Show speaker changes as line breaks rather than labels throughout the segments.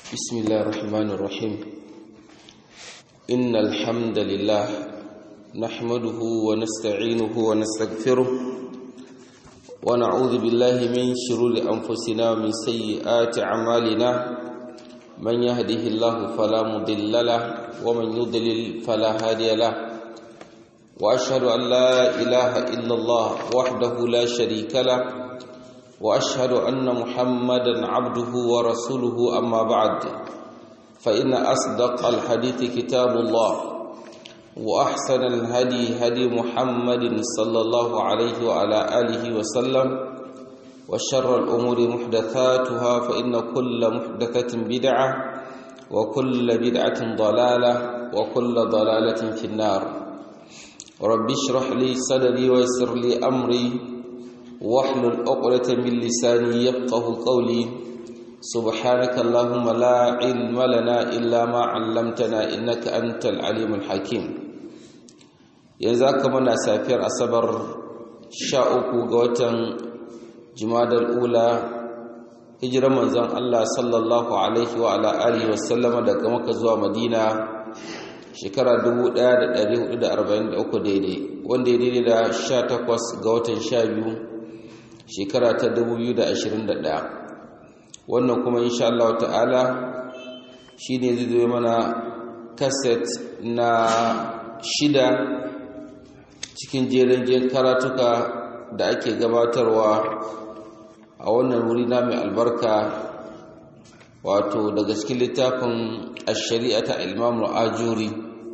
بسم الله الرحمن الرحيم إن الحمد لله نحمده ونستعينه ونستغفره ونعوذ بالله من شرور أنفسنا ومن سيئات أعمالنا من يهده الله فلا مضل له ومن يضلل فلا هادي له وأشهد أن لا إله إلا الله وحده لا شريك له واشهد ان محمدا عبده ورسوله اما بعد فان اصدق الحديث كتاب الله واحسن الهدي هدي محمد صلى الله عليه وعلى اله وسلم وشر الامور محدثاتها فان كل محدثه بدعه وكل بدعه ضلاله وكل ضلاله في النار رب اشرح لي صدري ويسر لي امري واحلل عقدة من لساني يفقه قولي سبحانك اللهم لا علم لنا إلا ما علمتنا إنك أنت العليم الحكيم yanzu aka mana safiyar asabar sha uku ga watan jimadar ula hijirar manzon Allah sallallahu alaihi wa ala alihi wa sallama daga maka zuwa madina shekara 1443 daidai wanda ya daidai da 18 ga watan 12 shekara ta 2021 wannan kuma insha Allah ta'ala shine zai zo mana kaset na shida cikin jerin karatuka da ake gabatarwa a wannan wuri na mai albarka wato daga cikin littafin ash-shari'a ta Imam al-Ajuri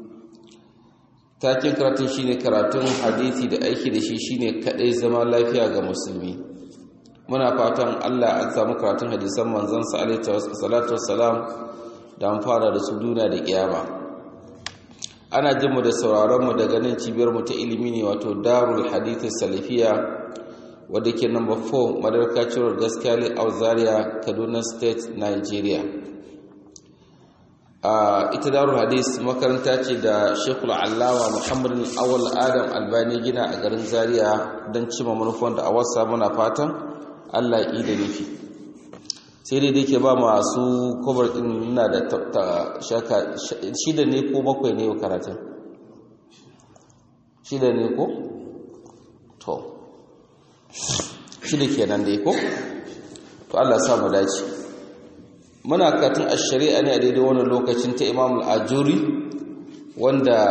takin karatun shine karatun hadisi da aiki da shi shine kadai zama lafiya ga musulmi muna fatan Allah an samu karatun hadisan manzon sa alaihi salatu wassalam da an fara da su duna da kiyama ana jin mu da sauraron mu daga nan cibiyar mu ta ilimi ne wato Darul Hadith Salafiya wadda ke number 4 Madarka Road Gaskiya Zaria Kaduna State Nigeria ita darul hadis makaranta ce da shekul allawa muhammadin awal adam albani gina a garin zaria don cima manufan da a wasa muna fatan allah yi da nufi sai dai da ke ba masu kobar din na da shaka shida ne ko bakwai ne karatun shida ne ko? to shida kenan dai ko? to allah samu dace muna katin a shari'a ne a daidai wannan lokacin ta imam al'ajuri wanda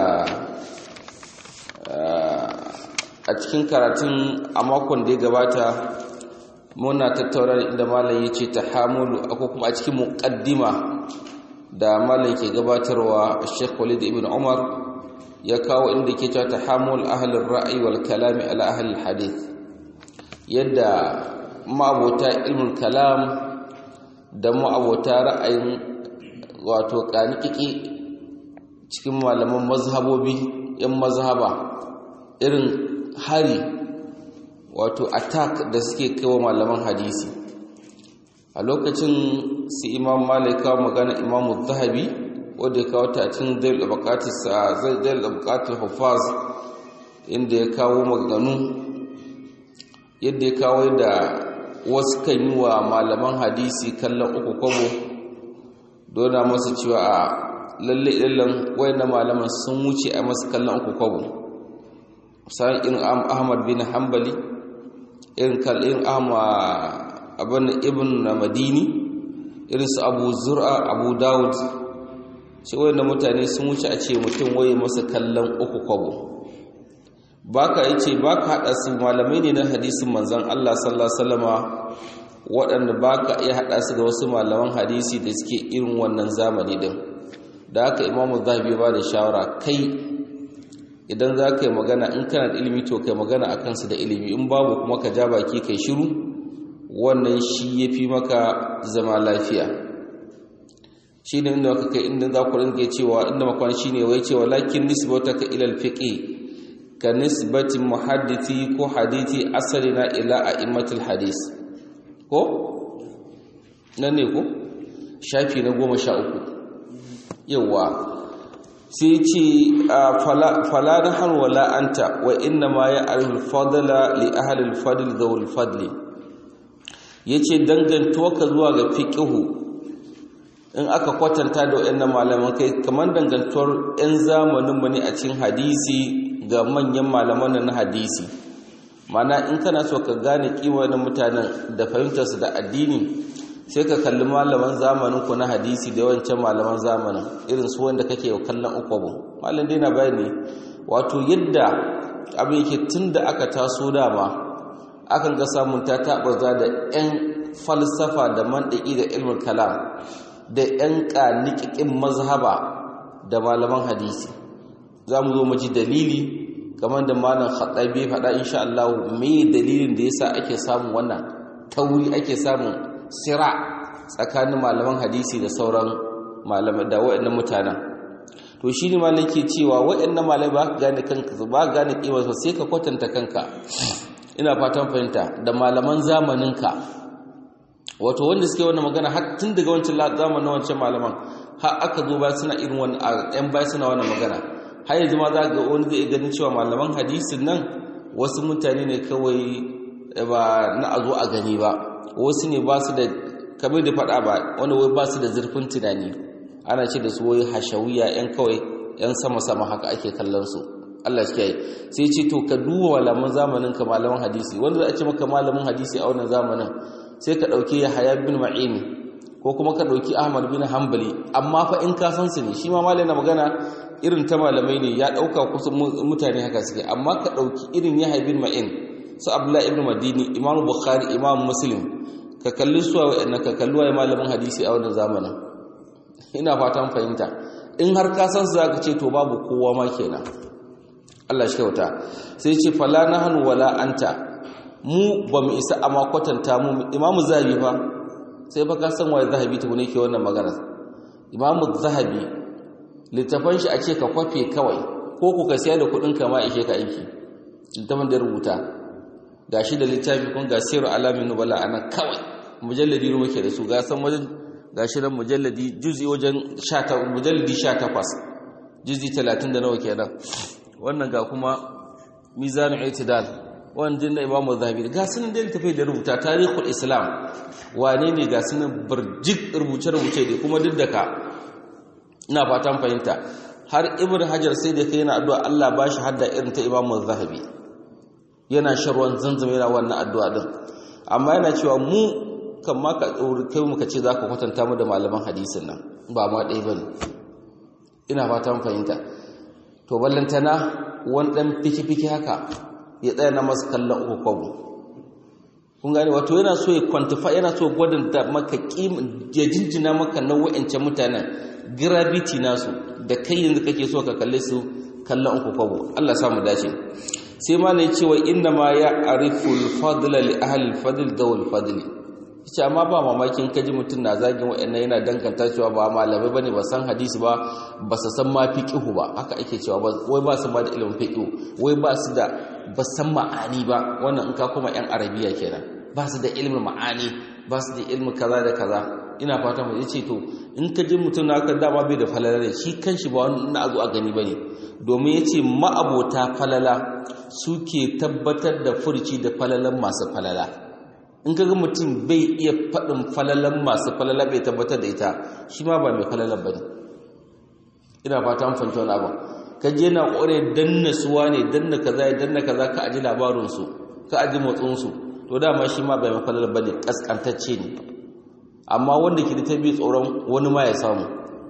a cikin karatun a makon da ya gabata muna tattaura inda malam ya ce ta hamulu ko kuma a cikin muƙaddima da malam ke gabatarwa sheikh walid ibn umar ya kawo inda ke cewa ta hamul ahalin ra'ayi wal kalami ala ahalin hadith yadda ma'abota ilmin kalam da ma'abota ra'ayin wato ƙaniƙiƙi cikin malaman mazhabobi yan mazhaba irin hari wato attack da suke kawo malaman hadisi a lokacin su imam malika magana imamu zahabi wadda ya kawo ta cikin zail bukatar hufaz inda ya kawo maganu yadda ya kawo da wasu kan yi wa malaman hadisi kallon uku kwabo dona masu cewa a lalle illan na malaman sun wuce a masu kallon uku kwabo sa'an irin ahmad bin hanbali irin kallon abin ibn madini irin su abu zura abu dawud ce na mutane sun wuce a ce mutum waye masa kallon uku kwabo baka yace baka hada su malamai ne na hadisin manzon Allah sallallahu alaihi wasallama waɗanda baka iya hada su da wasu malaman hadisi da suke irin wannan zamani din da haka Imam Zahabi ba da shawara kai idan za ka yi magana in kana da ilimi to kai magana a kansu da ilimi in babu kuma ka ja baki kai shiru wannan shi ya fi maka zama lafiya shi ne inda ka kai inda za ku rinke cewa inda makon shi ne wai cewa lakin nisbataka ilal fiqi ka nisbatin muhaddisi ko hadithi asalina ila a'immatul hadis ko nan ne ko shafi na goma sha uku yawa sai ce fala na har wala anta wa inna ma ya arifin fadala li ahalil fadil da fadli ya ce dangantuwa ka zuwa ga fiƙihu in aka kwatanta da wayannan malaman kai kamar dangantuwar 'yan zamanin mu ne a cikin hadisi ga manyan malaman na hadisi mana in kana so ka gane kima na mutanen da fahimtarsu da addini sai ka kalli malaman zamanin ku na hadisi da yawancin malaman zamanin irin su wanda kake kallon ukwabu malam dai na bayani wato yadda abin yake tun da aka taso dama akan ga samun ta taɓarza da 'yan falsafa da mandaki da ilmin kalam da 'yan ƙaniƙiƙin mazhaba da malaman hadisi za mu zo mu ji dalili kamar da malam khattabi faɗa insha Allah me dalilin da yasa ake samun wannan tauri ake samun sira tsakanin malaman hadisi da sauran malamai da waɗannan mutanen to shine malam ke cewa waɗannan malamai ba ka gane kanka ba ka gane kimar su sai ka kwatanta kanka ina fatan fahimta da malaman zamaninka wato wanda suke wannan magana har tun daga wancan zamanin wancan malaman har aka zo ba suna irin wannan ɗan bai suna wannan magana har yanzu ma za ga wani zai ganin cewa malaman hadisin nan wasu mutane ne kawai ba na a zo a gani ba wasu ne ba su da kamar da faɗa ba wani wai ba su da zurfin tunani ana ce da su wai hashawiya yan kawai yan sama-sama haka ake kallon su Allah shi kai sai ce to ka duba malaman zamanin ka malaman hadisi wanda za a ce maka malamin hadisi a wannan zamanin sai ka ɗauki Yahaya bin Ma'in ko kuma ka ɗauki Ahmad bin Hanbali amma fa in ka san su ne shi ma malai na magana irin ta malamai ne ya ɗauka kusan mutane haka suke amma ka ɗauki irin Yahaya bin Ma'in su Abdullah ibn Madini Imam Bukhari Imam Muslim ka kalli su wa ka kalli wa malamin hadisi a wannan zamanin ina fatan fahimta in har ka san su zaka ce to babu kowa ma kenan Allah shi kyauta sai ce fala nahnu wala anta mu ba mu isa amma kwatanta mu imamu zahabi fa sai fa ka san waye zahabi ta ne ke wannan magana imamu zahabi littafan shi a ce ka kwafe kawai ko ku ka siya da kudin ka ma ishe ka aiki littafin da rubuta gashi da littafi kun ga siru alamin nubala ana kawai mujalladi ruwa ke da su ga san wajen gashi nan mujalladi juzi wajen 18 mujalladi 18 juzi 30 da nawa kenan wannan ga kuma mizanul i'tidal wannan da imamu zahabi ga sunan da littafai da rubuta tarihul islam wane ne ga sunan burjik rubuce rubuce da kuma duk da ka ina fatan fahimta har ibnu hajar sai da kai yana addu'a Allah ba shi hadda irin ta imamu zahabi yana sharwan zanzam yana wannan addu'a din amma yana cewa mu kan ma ka kai muka ce zaka kwatanta mu da malaman hadisin nan ba ma ɗaya bane ina fatan fahimta to ballantana wani dan fiki-fiki haka ya tsaya na masu kallon uku kwabo kun gane wato yana so ya kwantifa yana so gwadanta maka ya jinjina maka na wa'ancan mutanen gravity nasu da kai yanzu kake so ka kalle su kallon uku kwabo Allah samu dace sai ma ne cewa inna ma ya ariful fadla li ahli al-fadl dawul fadli ce amma ba mamakin kaji mutum na zagin wa'annan yana danganta cewa ba malamai bane ba san hadisi ba ba su san ma fiqhu ba haka ake cewa wai ba su ma da ilimin fiqhu wai ba su da ba san ma'ani ba wannan in ka kuma yan arabiya kenan ba su da ilimin ma'ani ba su da ilimin kaza da kaza ina fata mu yace to in ka ji mutum na ka dama bai da falala ne shi kanshi ba wani na zo a gani bane domin yace ma'abota falala suke tabbatar da furci da falalan masu falala in kaga mutum bai iya faɗin falalan masu falala bai tabbatar da ita shi ma ba mai falalan ba ne ina fata an fahimta wani abu ka je na ƙware danna suwa ne danna kaza ya danna kaza ka aji labarinsu ka aji motsinsu to dama shi ma bai mai falalan ba ne ƙasƙantacce ne amma wanda ke da ta bi tsoron wani ma ya samu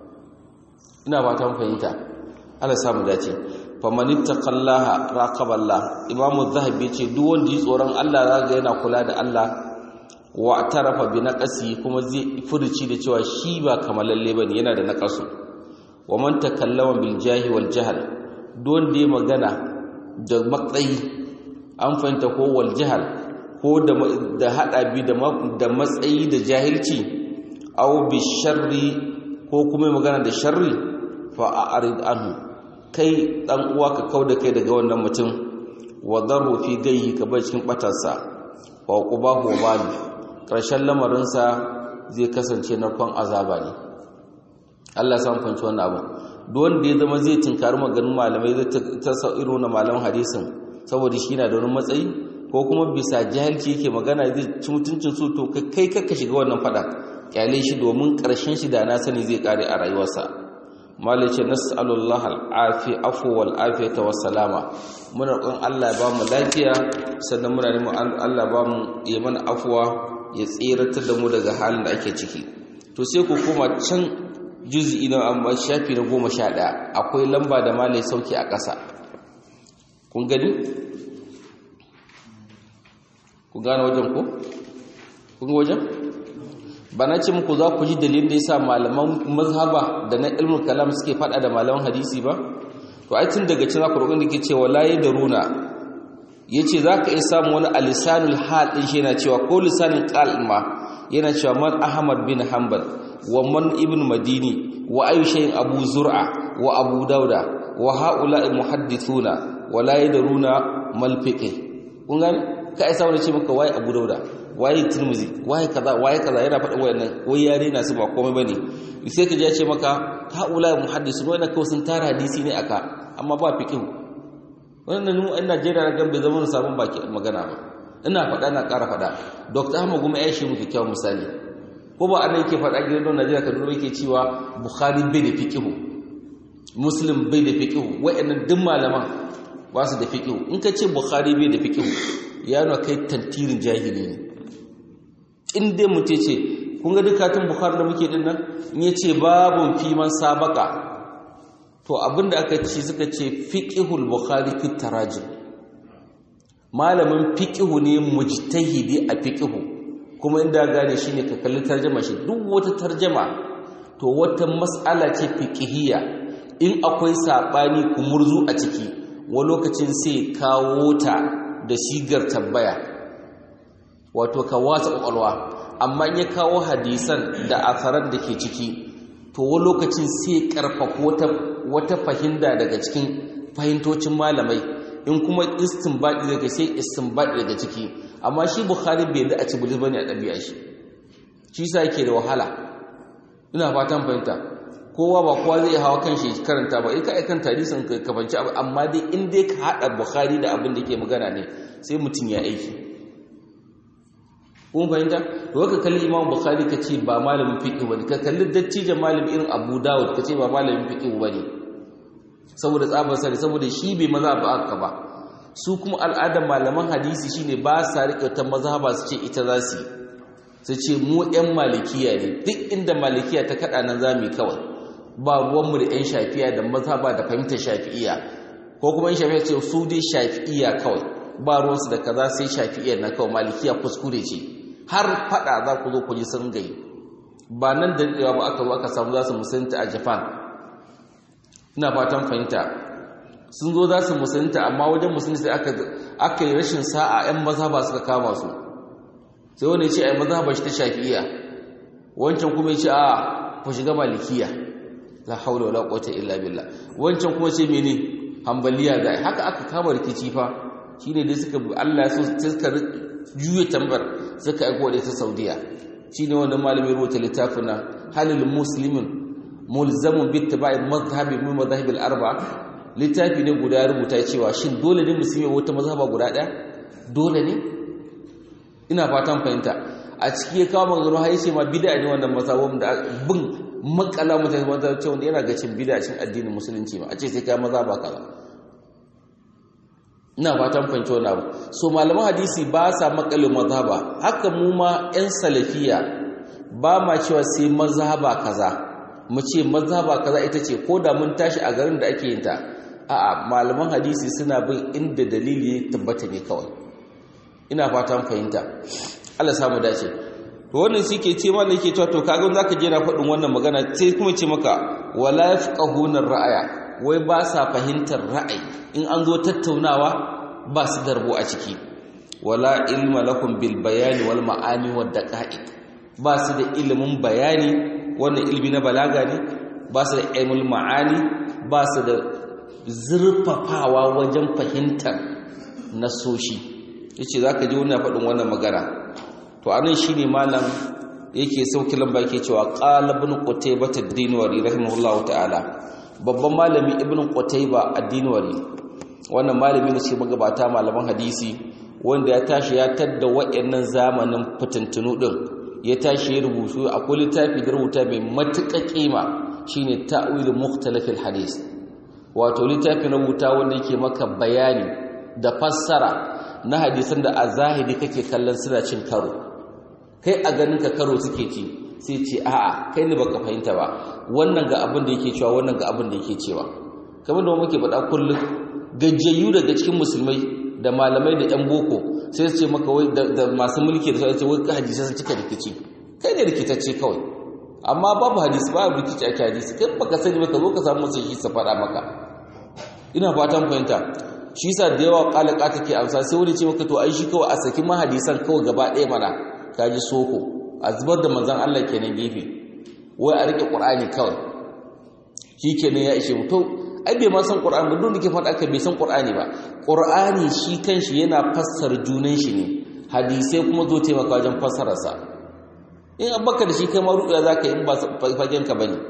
ina fata an fahimta ala samu dace famanitta kallaha raqaballah imamu zahabi ce duk wanda yi tsoron Allah zaga yana kula da Allah wa tarafa bi naqasi kuma zai furuci da cewa shi ba kamalalle bane yana da naqasu wa man takallama bil jahi wal jahl duk wanda ya magana da matsayi an fahimta ko wal jahl ko da da hada bi da matsayi da jahilci aw bi sharri ko kuma magana da sharri fa a'rid anhu kai dan uwa ka kauda kai daga wannan mutum wa daru fi gayyi ka bai cikin batarsa wa qubahu wal karshen lamarin sa zai kasance narkon azaba ne Allah san fanci wannan abu duk wanda ya zama zai tinkari maganin malamai zai ta sa irin wannan malaman hadisin saboda shi na da wani matsayi ko kuma bisa jahilci yake magana zai ci mutuncin su to kai kakka shiga wannan fada kyale shi domin ƙarshen shi da na sani zai kare a rayuwarsa malice nas'alullah al'afi afu wal afiyata was salama muna roƙon Allah ya ba mu lafiya sannan muna neman Allah ba mu ya mana afuwa ya tseratar da mu daga halin da ake ciki to sai ku koma can juz'i na amma shafi na 11 akwai lamba da malai sauki a ƙasa kun gani ku gane wajen ko kun ga wajen ba na ce muku za ku ji dalilin da yasa malaman mazhaba da na ilmul kalam suke fada da malaman hadisi ba to ai tun daga cikin zaku roƙon da ke cewa la yadruna yace zaka iya samu wani alisanul hal din shi yana cewa ko lisanin qal ma yana cewa man ahmad bin hanbal wa man ibn madini wa ayu shay'in abu zur'a wa abu dauda wa haula'i muhaddithuna wa la yadruna mal fiqh kun gane ka isa wani ce maka waye abu dauda waye tirmizi waye kaza waye kaza yana faɗin wayannan wai yare na su ba komai bane sai ka je ya ce maka haula muhaddisun wannan kawai sun tara hadisi ne aka amma ba fiqh wannan mu a Najeriya na gambe zaman sabon baki magana ba ina faɗa na ƙara faɗa Dr. Ahmad Gumi ya shi mu kyakkyawan misali ko ba annan yake faɗa gidan don Najeriya Kaduna yake cewa Bukhari bai da fiqh Muslim bai da fiqh wayannan duk malaman ba su da fiqh in ka ce Bukhari bai da fiqh ya nuna kai tantirin jahili ne in dai mutum ce kun ga dukkan bukhari da muke din nan in ya ce babun fiman sabaka to abinda aka ce suka ce fiqhul bukhari fi tarajim malamin fiqhu ne mujtahidi a fiqhu kuma inda gane shine ka kalli tarjuma shi duk wata tarjuma to wata mas'ala ce fiqhiyya in akwai sabani kumurzu a ciki wa lokacin sai kawo ta da shigar tambaya wato ka watsa kwakwalwa amma ya kawo hadisan da asarar da ke ciki to wani lokacin sai karfafa wata, wata fahimta daga cikin fahimtocin malamai in kuma istinbadi daga sai istinbadi daga ciki amma shi bukhari bai da a ci bulis bane a ɗabi'a shi shi sa yake da wahala ina fatan fahimta kowa ba kowa zai hawa kan shi karanta ba in ka aikan hadisin ka kafanci abu amma dai in dai ka haɗa bukhari da abin da ke magana ne sai mutum ya aiki kun fahimta to ka kalli imam bukhari ka ce ba malamin fiqh bane ka kalli dattijan malami irin abu dawud ka ce ba malamin fiqh bane saboda tsabar sani saboda shi bai maza ba aka ba su kuma al'adar malaman hadisi shine ba sa rike ta mazhaba su ce ita za su su ce mu yan malikiya ne duk inda malikiya ta kada nan zamu kawai ba ruwanmu da yan shafiya da mazhaba da fahimtar shafi'iya ko kuma yan shafiya ce su dai shafi'iya kawai ba ruwansu da kaza sai shafi'iya na kawai malikiya kuskure ce har fada za ku zo ku ji sun gai ba nan da daɗewa ba aka zo aka samu za su musulunta a japan ina fatan fahimta sun zo za su musulunta amma wajen musulunta sai aka yi rashin sa'a 'yan mazhaba suka kama su sai wani ya ce a yi mazhaba shi ta shafi'iya wancan kuma ya ce a ku shiga malikiya la haula wala quwwata illa billah wancan kuma ce mene hambaliya da haka aka kama rikici fa shine dai suka Allah ya so suka juye tambar suka aiko da ta Saudiya shine wannan malamin rubuta littafin na halil muslimin mulzamun bi ittiba'i madhhabi min madhahib al-arba littafi ne guda rubuta cewa shin dole ne musulmi wata mazhaba guda daya dole ne ina fatan fahimta a ciki ya kawo magana har yace ma bid'a ne wannan mazhabun da bin makala mutane wanda cewa yana ga cin bid'a cin addinin musulunci ma a ce sai kai mazhaba kaza ina fatan fahimci wannan abu so malaman hadisi ba sa makalin mazhaba haka mu ma yan salafiya ba ma cewa sai mazhaba kaza mu ce mazhaba kaza ita ce ko da mun tashi a garin da ake yin ta a'a malaman hadisi suna bin inda dalili ya tabbata ne kawai ina fatan fahimta Allah samu dace to wannan shike ce mallan yake cewa to kaga zaka je na faɗin wannan magana sai kuma ce maka wala yafqahuna ra'aya wai ba sa fahimtar ra'ayi in an zo tattaunawa ba su darbo a ciki wala ilma lakum bil bayani wal ma'ani wad daqa'iq ba su da ilimin bayani wannan ilmi na balaga ne ba su da ilmul ma'ani ba su da zurfafawa wajen fahimtar nasoshi yace zaka ji wannan faɗin wannan magana to anan shine malam yake sauki lamba yake cewa qala ibn qutaybah ad-dinwari rahimahullahu ta'ala babban malami ibn qutaybah ad-dinwari wannan malami ne ce magabata malaman hadisi wanda ya tashi ya tadda wayannan zamanin fitintunu din ya tashi ya rubutu akwai littafi da rubuta mai matuƙa kima shine ta'wil mukhtalafil hadis wato littafi na rubuta wanda yake maka bayani da fassara na hadisan da a zahiri kake kallon suna cin karo kai a ganin ka karo suke ci sai ce a'a kai ne baka fahimta ba wannan ga abin da yake cewa wannan ga abin da yake cewa kamar da muke faɗa kullum gajiyayyu daga cikin musulmai da malamai da yan boko sai su ce maka wai da masu mulki da sai wai hadisi sun cika rikici kai ne rikitacce kawai amma babu hadisi babu rikici ake hadisi kai baka sani baka zo ka samu sai shi sa faɗa maka ina fatan fahimta shi sa da yawa kalaka take amsa sai wani ce maka to ai shi kawai a saki ma hadisan kawai gaba ɗaya mana kaji soko a zubar da manzon Allah kenan gefe wai a rike Qur'ani kawai shi kenan ya ishe mutum ai bai ma san Qur'ani ba duk da ke faɗa ka bai san Qur'ani ba Qur'ani shi kanshi yana fassara junan shi ne hadisai kuma zo taimaka wajen fassararsa in abaka da shi kai ma ruɗuya zaka yi in ba fagen ka bane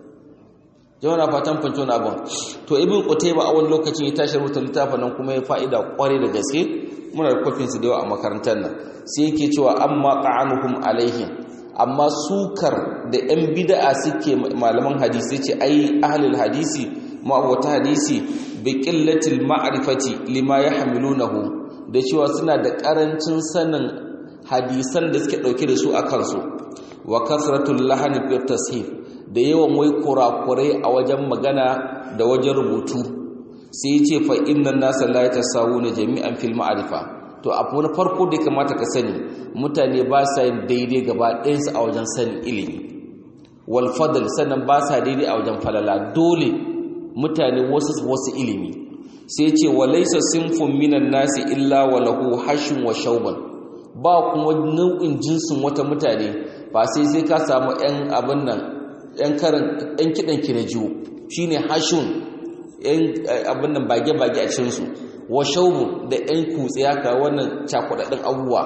jama'a na fatan fanci wani abin to ibn qutayba a wani lokacin ya tashi rubuta littafin nan kuma ya fa'ida kware da gaske muna da kofin su da yawa a makarantar nan sai yake cewa amma ta'anuhum alaihim amma sukar da yan bid'a suke malaman hadisi ce ai ahlul hadisi ma'awata hadisi bi qillatil ma'rifati lima yahmilunahu da cewa suna da karancin sanin hadisan da suke dauke da su a kansu wa kasratul lahani fi tashif da yawan wai kurakurai a wajen magana da wajen rubutu sai ya ce fa innan nasa la yatasawuna jami'an fil ma'rifa to abu na farko da kamata ka sani mutane ba sa yin daidai gaba ɗayansu a wajen sanin ilimi wal fadl sannan ba sa daidai a wajen falala dole mutane wasu wasu ilimi sai ce wa laysa sinfun minan nasi illa wa lahu hashin wa shauban ba kuma nau'in jinsin wata mutane ba sai sai ka samu 'yan abin nan 'yan karin 'yan kiɗan ki na jiwo shi ne hashun 'yan abin nan bage-bage a cinsu wa shaubu da 'yan kutse haka wannan cakudaddin abubuwa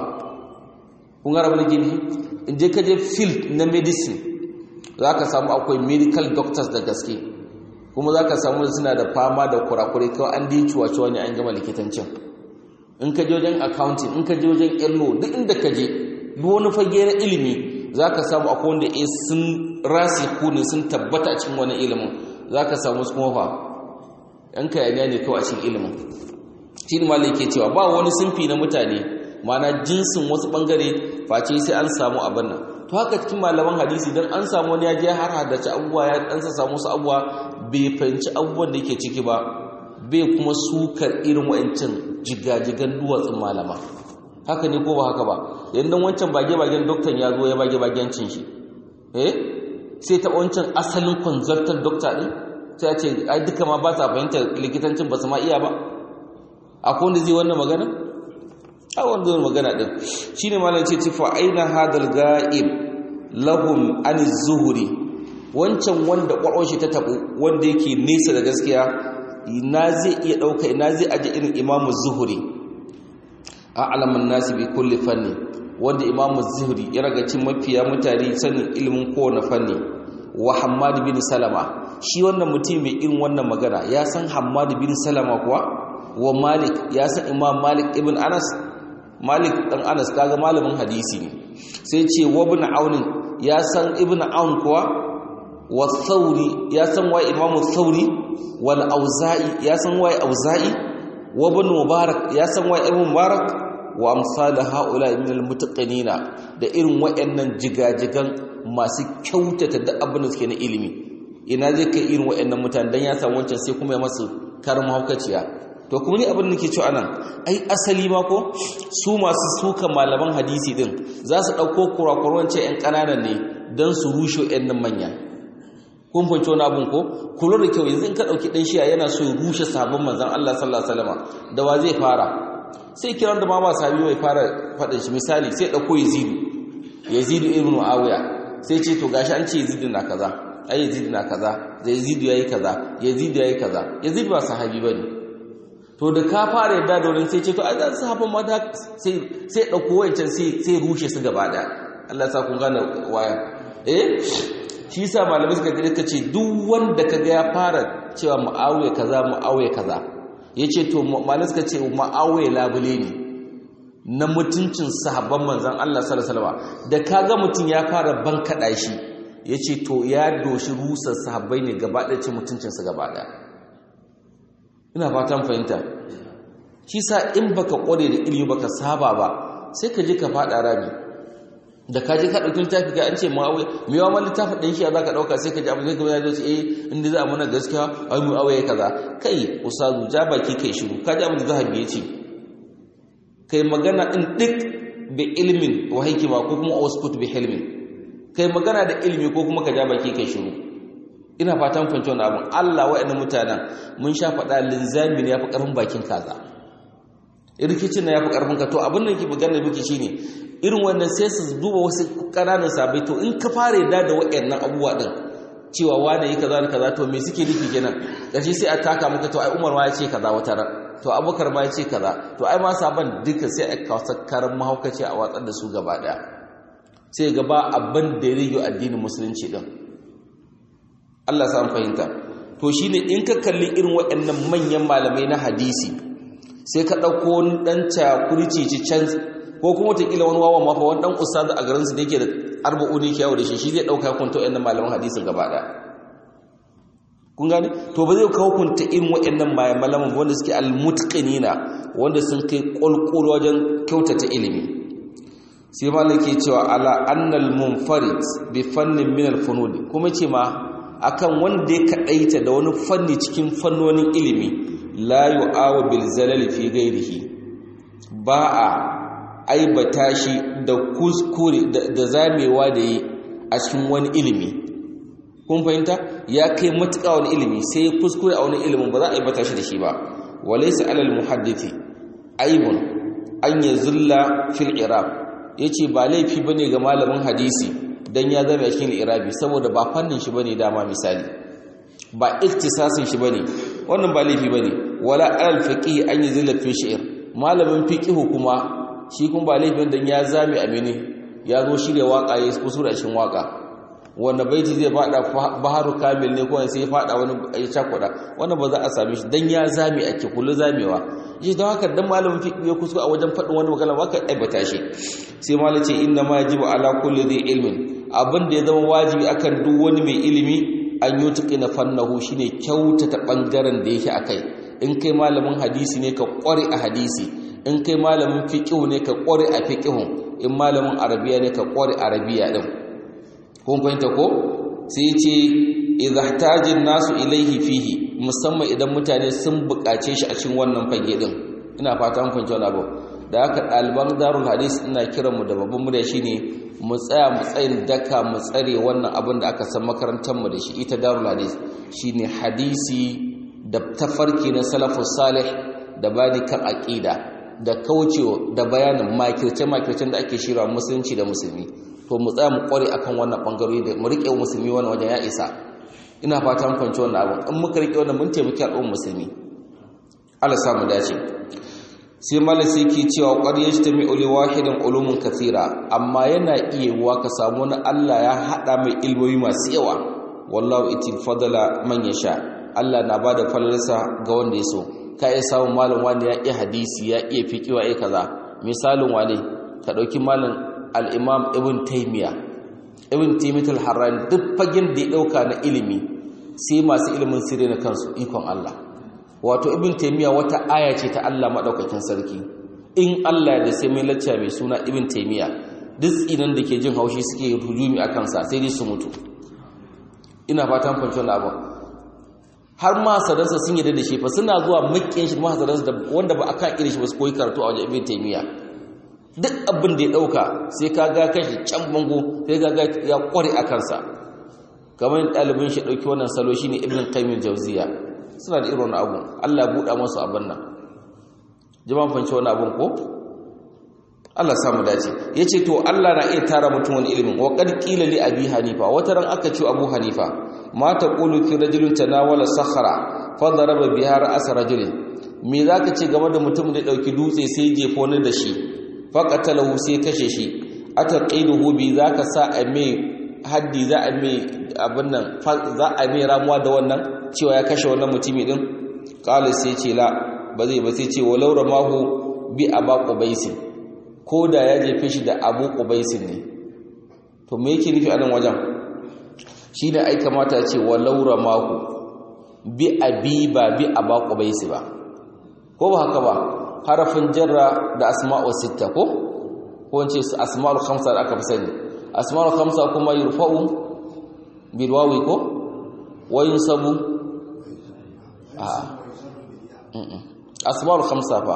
kun gara wani gini in je ka je field na medicine za ka samu akwai medical doctors da gaske kuma za ka samu suna da fama da kurakurai kawai an dinci wace wani an gama likitancin in ka je wajen accounting in ka je wajen illo duk inda ka je duk wani fage na ilimi za ka samu akwai wanda ya sun rasi ne sun tabbata a cikin wani ilimin za ka samu su kuma fa ‘yan kayaniya ne kawai a cikin ilimin shi ne malai ke cewa ba wani sunfi na mutane mana jinsin wasu ɓangare face sai an samu abin nan to haka cikin malaman hadisi don an samu wani ya je har haddace abubuwa ya ɗansa samu wasu abubuwa bai fahimci abubuwan da ke ciki ba bai kuma sukar irin wa'ancin jigajigan duwatsun malama haka ne ko ba haka ba yadda wancan bage-bagen doktan ya zo ya bage-bagencin shi eh sai ta wancan asalin consultant dokta din sai ya ce ai duka ma ba sa fahimtar likitancin ba su ma iya ba akwai wanda zai wannan magana a wanda zai magana din shine malam ce tifa aina hadal ga'ib lahum an zuhuri wancan wanda kwakwon shi ta tabu wanda yake nesa da gaskiya ina zai iya dauka ina zai aje irin imamu zuhuri a'lamun nasi bi kulli fanni wanda imamu zuhri ya raga cin mafiya mutane sanin ilimin kowane fanni wa hammad bin salama shi wannan mutum mai irin wannan magana ya san hammad bin salama kuwa wa malik ya san imam malik ibn anas malik dan anas kaga malamin hadisi ne sai ce wa ibn aun ya san ibn aun kuwa wa thawri ya san wa imamu thawri wal auza'i ya san wa auza'i wa ibn mubarak ya san wa ibn mubarak wa amsal haula min almutaqinina da irin wayannan jigajigan masu kyautata da abin da suke na ilimi ina zai kai irin wayannan mutane dan ya samu wancan sai kuma ya masu karin haukaciya to kuma ni abin da nake cewa anan ai asali ma ko su masu suka malaman hadisi din za su dauko kurakuran ce yan kananan ne dan su rushe wayannan manya kun fahimci wani abin ko kula da kyau yanzu in ka dauki dan shiya yana so ya rushe sabon manzon Allah sallallahu alaihi wasallam da wa zai fara sai kiran da ma ba sahabi mai fara faɗin shi misali sai ɗauko yazidu yazidu ibn muawiya sai ce to gashi an ce yazidu na kaza ai yazidu na kaza da yazidu yayi kaza yazidu yayi kaza yazidu ba sahabi bane to da ka fara yadda da wurin sai ce to ai da sahabban ma da sai sai ɗauko wancan sai sai rushe su gaba ɗaya Allah ya sa kun gane waya eh shi yasa malamai suka ce ce duk wanda kaga ya fara cewa muawiya kaza muawiya kaza ya ce to malin suka ce ma'awai labule ne na mutuncin sahabban manzan Allah sallallahu da kaga mutum ya fara bankaɗa shi ya ce to ya doshi rusar sahabbai ne gaba ɗaya cin mutuncinsa gaba ɗaya ina fatan fahimta shi sa in baka ƙware da ilimi baka saba ba sai ka je ka faɗa rami da ka je ka ɗauki littafi ka an ce ma'awai mai yawa man littafin ɗan shi za ka ɗauka sai ka ji abu zai gaba ya ce eh inda za a mana gaskiya ai mu awaye kaza kai usazu ja baki kai shiru ka ji abu da zahabi ya ce kai magana in duk bi ilmin wa hikima ko kuma uskut bi hilmin kai magana da ilimi ko kuma ka ja baki kai shiru ina fatan fahimci wannan abin Allah wa'annan mutanen mun sha faɗa linzami ne yafi ƙarfin bakin kaza rikicin na yafi ƙarfin ka to abin da ke magana miki shine irin wannan sai su duba wasu ƙananan sabai to in ka fara yadda da wa'annan abubuwa din cewa wane yi kaza da kaza to me suke nufi kenan gashi sai a taka maka to ai Umar ma ya ce kaza wata ran to Abubakar ma ya ce kaza to ai ma saban duka sai a kawo karan mahaukaci a watsar da su gaba daya sai gaba abin da ya rige addinin musulunci din Allah sa fahimta to shine in ka kalli irin waɗannan manyan malamai na hadisi sai ka ɗauko wani ɗan cakurci can ko kuma wataƙila wani wawan mafa wani ɗan ustaz a garinsu da yake da arba'uni ke yawo da shi shi zai ɗauka kwanto waɗannan malaman hadisin gaba ɗaya kun gane to ba zai kawo kunta irin waɗannan malaman wanda suke almutqinina wanda sun kai ƙwalƙwal wajen kyautata ilimi sai malam ke cewa ala annal munfarid bi fannin min al kuma ce ma akan wanda ya kadaita da wani fanni cikin fannonin ilimi la yu'awu bil zalal fi ghairihi ba a aibata shi da kuskure da zamewa da yi a cikin wani ilimi kun fahimta ya kai matuƙa wani ilimi sai ya kuskure a wani ilimin ba za a aibata shi da shi ba walaysa alal muhaddisi aibun an yazulla fil irab yace ba laifi bane ga malamin hadisi dan ya zama cikin irabi saboda ba fannin shi bane dama misali ba iktisasin shi bane wannan ba laifi bane wala al faqih an yuzilla fi shi'r malamin fiqh kuma shi kuma ba laifin dan ya zame amini ya zo shirya waka ya kusura cikin waka wanda baiti zai fada baharu kamil ne ko sai ya fada wani ya cakuda wannan ba za a same shi dan ya zame ake kullu zamewa shi don haka dan malamin fiqh ya kuskura a wajen fadin wani magana ba ka aibata shi sai malai ce inna ma yajibu ala kulli dhi ilmin abin da ya zama wajibi akan duk wani mai ilimi an yi tuƙi na fannahu shi ne kyautata ɓangaren da yake a kai in kai malamin hadisi ne ka ƙware a hadisi in kai malamin fiƙihu ne ka ƙware a fiƙihun in malamin arabiya ne ka ƙware arabiya ɗin kun fahimta ko sai ce idahtajin nasu ilaihi fihi musamman idan mutane sun buƙace shi a cikin wannan fage ɗin ina fata mun fahimci wani abu da haka ɗaliban darul hadis ina kiranmu da babban murya shine mu tsaya mu tsayin daka mu tsare wannan abin da aka san makarantarmu da shi ita darul hadis shine hadisi da tafarki na salafus salih da bani kan aqida da kaucewa da bayanin makirce makircen da ake shirya musulunci da musulmi to mu tsaya mu kware akan wannan bangarori da mu rike musulmi wannan wajen ya isa ina fata mun fahimci wannan abin in muka rike wannan mun taimaki al'ummar musulmi Allah samu dace sai malasi ke cewa qad yajtami'u li wahidin ulumun kathira amma yana iya wa ka samu wani Allah ya hada mai ilmomi masu yawa wallahu itil fadala man yasha Allah na bada falalarsa ga wanda ya so ka iya samun malam wani ya iya hadisi ya iya fiqh wa iya kaza misalin wane ka dauki malam al-imam ibn taymiya ibn taymiyyah al-harrani duk fagen da ya dauka na ilimi sai masu ilimin sirri na kansu ikon Allah wato ibn taymiya wata aya ce ta Allah madaukakin sarki in Allah da sai mai lacca mai suna ibn taymiya duk tsinan da ke jin haushi suke hujumi a kansa sai dai su mutu ina fatan fahimci wannan abu har ma sadarsa sun yi da shi fa suna zuwa makiyan shi ma sadarsa da wanda ba aka irin shi ba su koyi karatu a wajen ibn taymiya duk abin da ya dauka sai ka ga kashi can bango sai ga ya kware a kansa kamar ɗalibin shi ɗauki wannan salo shine ibn qayyim jauziya suna da irin abu Allah buɗa masu abin nan jama'an fanci wani abin ko Allah samu dace yace to Allah na iya tara mutum wani ilimin wa qad qila li abi hanifa wata ran aka ce abu hanifa ma taqulu fi rajulin tanawala sakhara fa daraba biha ra's rajulin me zaka ce game da mutum da dauki dutse sai jefo ni da shi fa qatalahu sai kashe shi ataqiduhu bi zaka sa a mai haddi za a mai abin nan za a mai ramuwa da wannan cewa ya kashe wannan mutumi din qala sai ce la ba zai ba sai ce walau ramahu bi aba qubaisi ko da ya jefe shi da abu qubaisin ne to me yake nufi a nan wajen shi da ai kamata ya ce walau ramahu bi abi ba bi aba qubaisi ba ko ba haka ba harafin jarra da asma'u sitta ko ko wance asma'ul khamsa da aka fi sani asma'ul khamsa kuma yurfa'u bil wawi ko wa yunsabu a asma'ul khamsa fa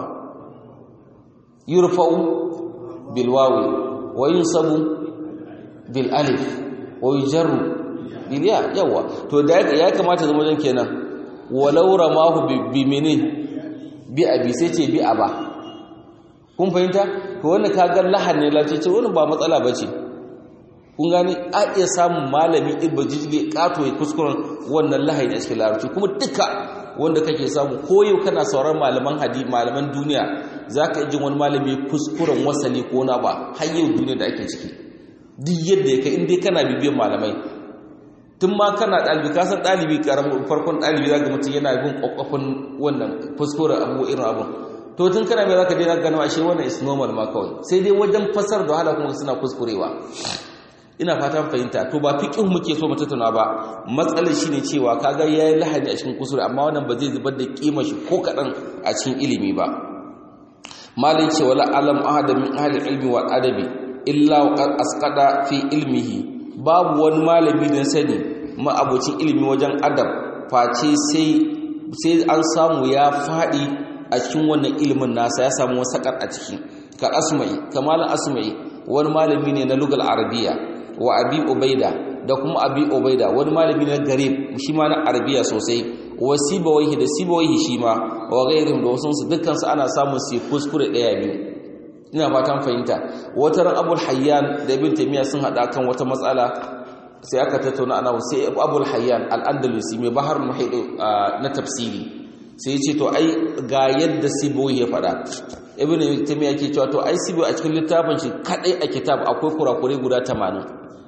yurfa'u bil wawi wa yunsabu bil alif wa yujarru bil ya yawa to da ya kamata zama wajen kenan walau ramahu bi mini bi abi sai ce bi aba kun fahimta to wannan kaga lahan ne lace wannan ba matsala bace kun gani a iya samun malami ibba jijili kato ya kuskuren wannan lahayi a cikin larabci kuma duka wanda kake samu koyo kana sauran malaman hadi malaman duniya zaka ji wani malami kuskuren wasali ko na ba har yau duniya da ake ciki duk yadda ya kai in dai kana bibiyan malamai tun ma kana ɗalibi ka san ɗalibi ƙaramin farkon ɗalibi za ga mutum yana bin ƙwaƙwafin wannan kuskuren abu irin abu to tun kana mai za ka daina gano ashe wannan is normal ma kawai sai dai wajen fasar da wahala kuma suna kuskurewa ina fatan fahimta to ba fiqh muke so mu tattauna ba matsalar shine cewa kaga yayi lahani a cikin kusuri amma wannan ba zai zubar da kima shi ko kadan a cikin ilimi ba malin ce wala alam ahada min ahli ilmi wal adabi illa wa qad asqada fi ilmihi babu wani malami da sani ma abocin ilimi wajen adab face sai sai an samu ya fadi a cikin wannan ilimin nasa ya samu wasakar a ciki ka asma'i kamalan asma'i wani malami ne na lugal arabiya wa abi ubaida da kuma abi ubaida wani malami na garib shi ma na arabiya sosai wa sibawaihi da sibawaihi shi ma wa ghairihim da wasu dukkan su ana samun su kuskure daya biyu ina fatan fahimta wata ran abul hayyan da ibn taymiya sun hada kan wata matsala sai aka tattauna ana sai abul hayyan al-andalusi mai bahar muhid na tafsiri sai ya ce to ai ga yadda sibawaihi ya faɗa ibn taymiya ke cewa to ai sibo a cikin littafin shi kadai a kitab akwai kurakure guda 80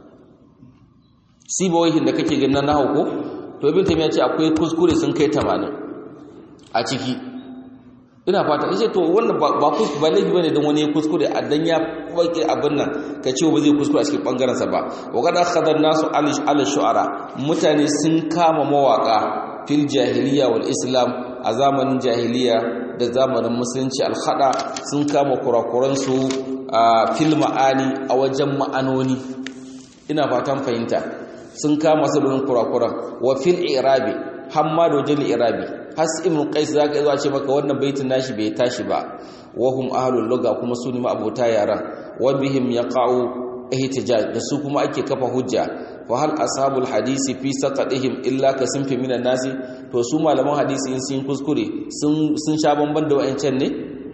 sibowihin da kake ganin na ko to ibn taymiya ce akwai kuskure sun kai 80 a ciki ina fata yace to wannan ba ba ba laifi bane dan wani ya kuskure a dan ya baki abin nan ka ce ba zai kuskure a cikin bangaren sa ba wa kada khadar nasu al shu'ara mutane sun kama mawaka fil jahiliya wal islam a zamanin jahiliya da zamanin musulunci alhada sun kama kurakuransu a fil ma'ani a wajen ma'anoni ina fatan fahimta sun kama sabbin kurakuran wa fil irabi hamma da wajen irabi has ibn qais zaka zo ce maka wannan baitin nashi bai tashi ba wa hum ahlul lugha kuma su ne abota yaran wa bihim yaqa'u ihtijaj da su kuma ake kafa hujja fa hal ashabul hadisi fi saqatihim illa ka sunfi minan nasi to su malaman hadisi in sun kuskure sun sun sha bamban da wayancan ne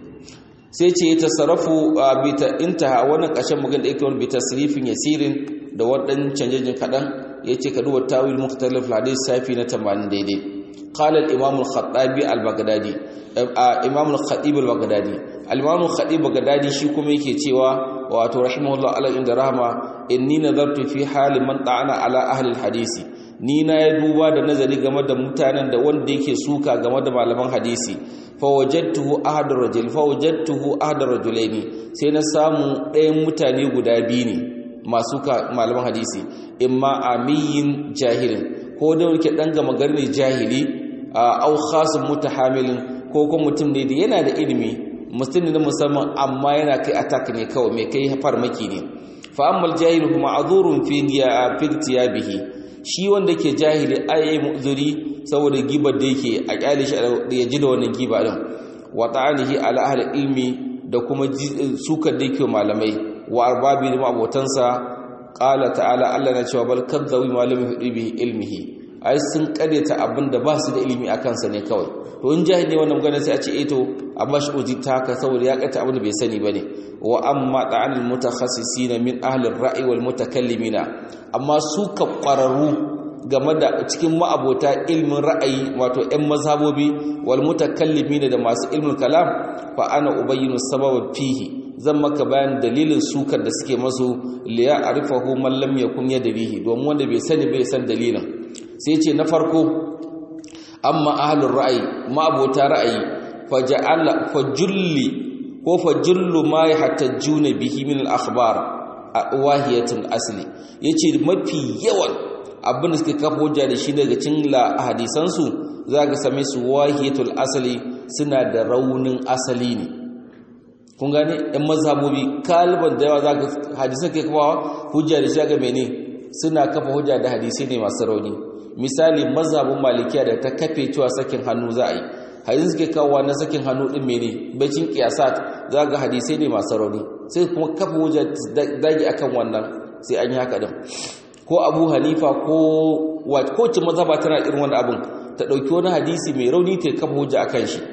sai ce ya tasarrafu bi ta intaha wannan kashin magan da yake wani bi tasrifin yasirin da wadan canjejin kadan yace ka duba tawil mukhtalif hadis safi na 80 daidai qala al imam al khattabi al baghdadi imam al khatib al baghdadi al imam al khatib baghdadi shi kuma yake cewa wato rahimahullah ala inda rahma inni nazartu fi hali man ta'ana ala ahli al hadisi ni na ya duba da nazari game da mutanen da wanda yake suka game da malaman hadisi fa wajadtuhu ahadar rajul fa wajadtuhu ahadar rajulaini sai na samu ɗayan mutane guda biyu ne masu malaman hadisi imma amiyin jahilin ko da wake dan gama garni jahili au khasun mutahamilin ko kuma mutum ne da yana da ilimi mutum ne musamman amma yana kai attack ne kawai mai kai farmaki ne fa ammal jahilu kuma azurun fi bihi shi wanda ke jahili ayi mu'zuri saboda gibar da yake a kyale shi ya ji da wannan giba din wa ta'anihi ala ahli ilmi da kuma sukar da yake malamai wa arbabi da abotansa qala ta'ala Allah na cewa bal kadzawi malami hudu bihi ilmihi ai sun kadeta abin da ba su da ilimi a kansa ne kawai to in jahili wannan magana sai a ce eh to a bashi uji ta haka saboda ya kata abin da bai sani bane wa amma ta'anil mutakhassisin min ahli ar-ra'i wal mutakallimina amma su ka ƙwararru game da cikin ma'abota ilmin ra'ayi wato 'yan mazhabobi wal mutakallimina da masu ilmin kalam fa ana ubayyinu sababa fihi zan maka bayan dalilin sukar da suke masu liya arifahu man lam yakun yadrihi domin wanda bai sani bai san dalilin sai ce na farko amma ahlur ra'ayi ma'abota ra'ayi faja'ala fajulli ko fa jullu ma yahtajuna bihi min al-akhbar wahiyatul asli yace mafi yawan abin da suke kafa hujja da shi daga cikin hadisan su zaka same su wahiyatul asli suna da raunin asali ne kun gane ɗan mazhabobi kaliban da yawa zaka hadisan ke kafa hujja da shi ga mene suna kafa hujja da hadisai ne masu rauni misali mazhabin malikiya da ta kafe cewa sakin hannu za a yi hadisi suke kawo na sakin hannu din mene bacin qiyasat za ga hadisai ne masu rauni sai kuma kafa hujja dage akan wannan sai an yi haka din ko Abu Hanifa ko ko ce mazhaba tana irin wannan abin ta dauki wani hadisi mai rauni ta kafa hujja akan shi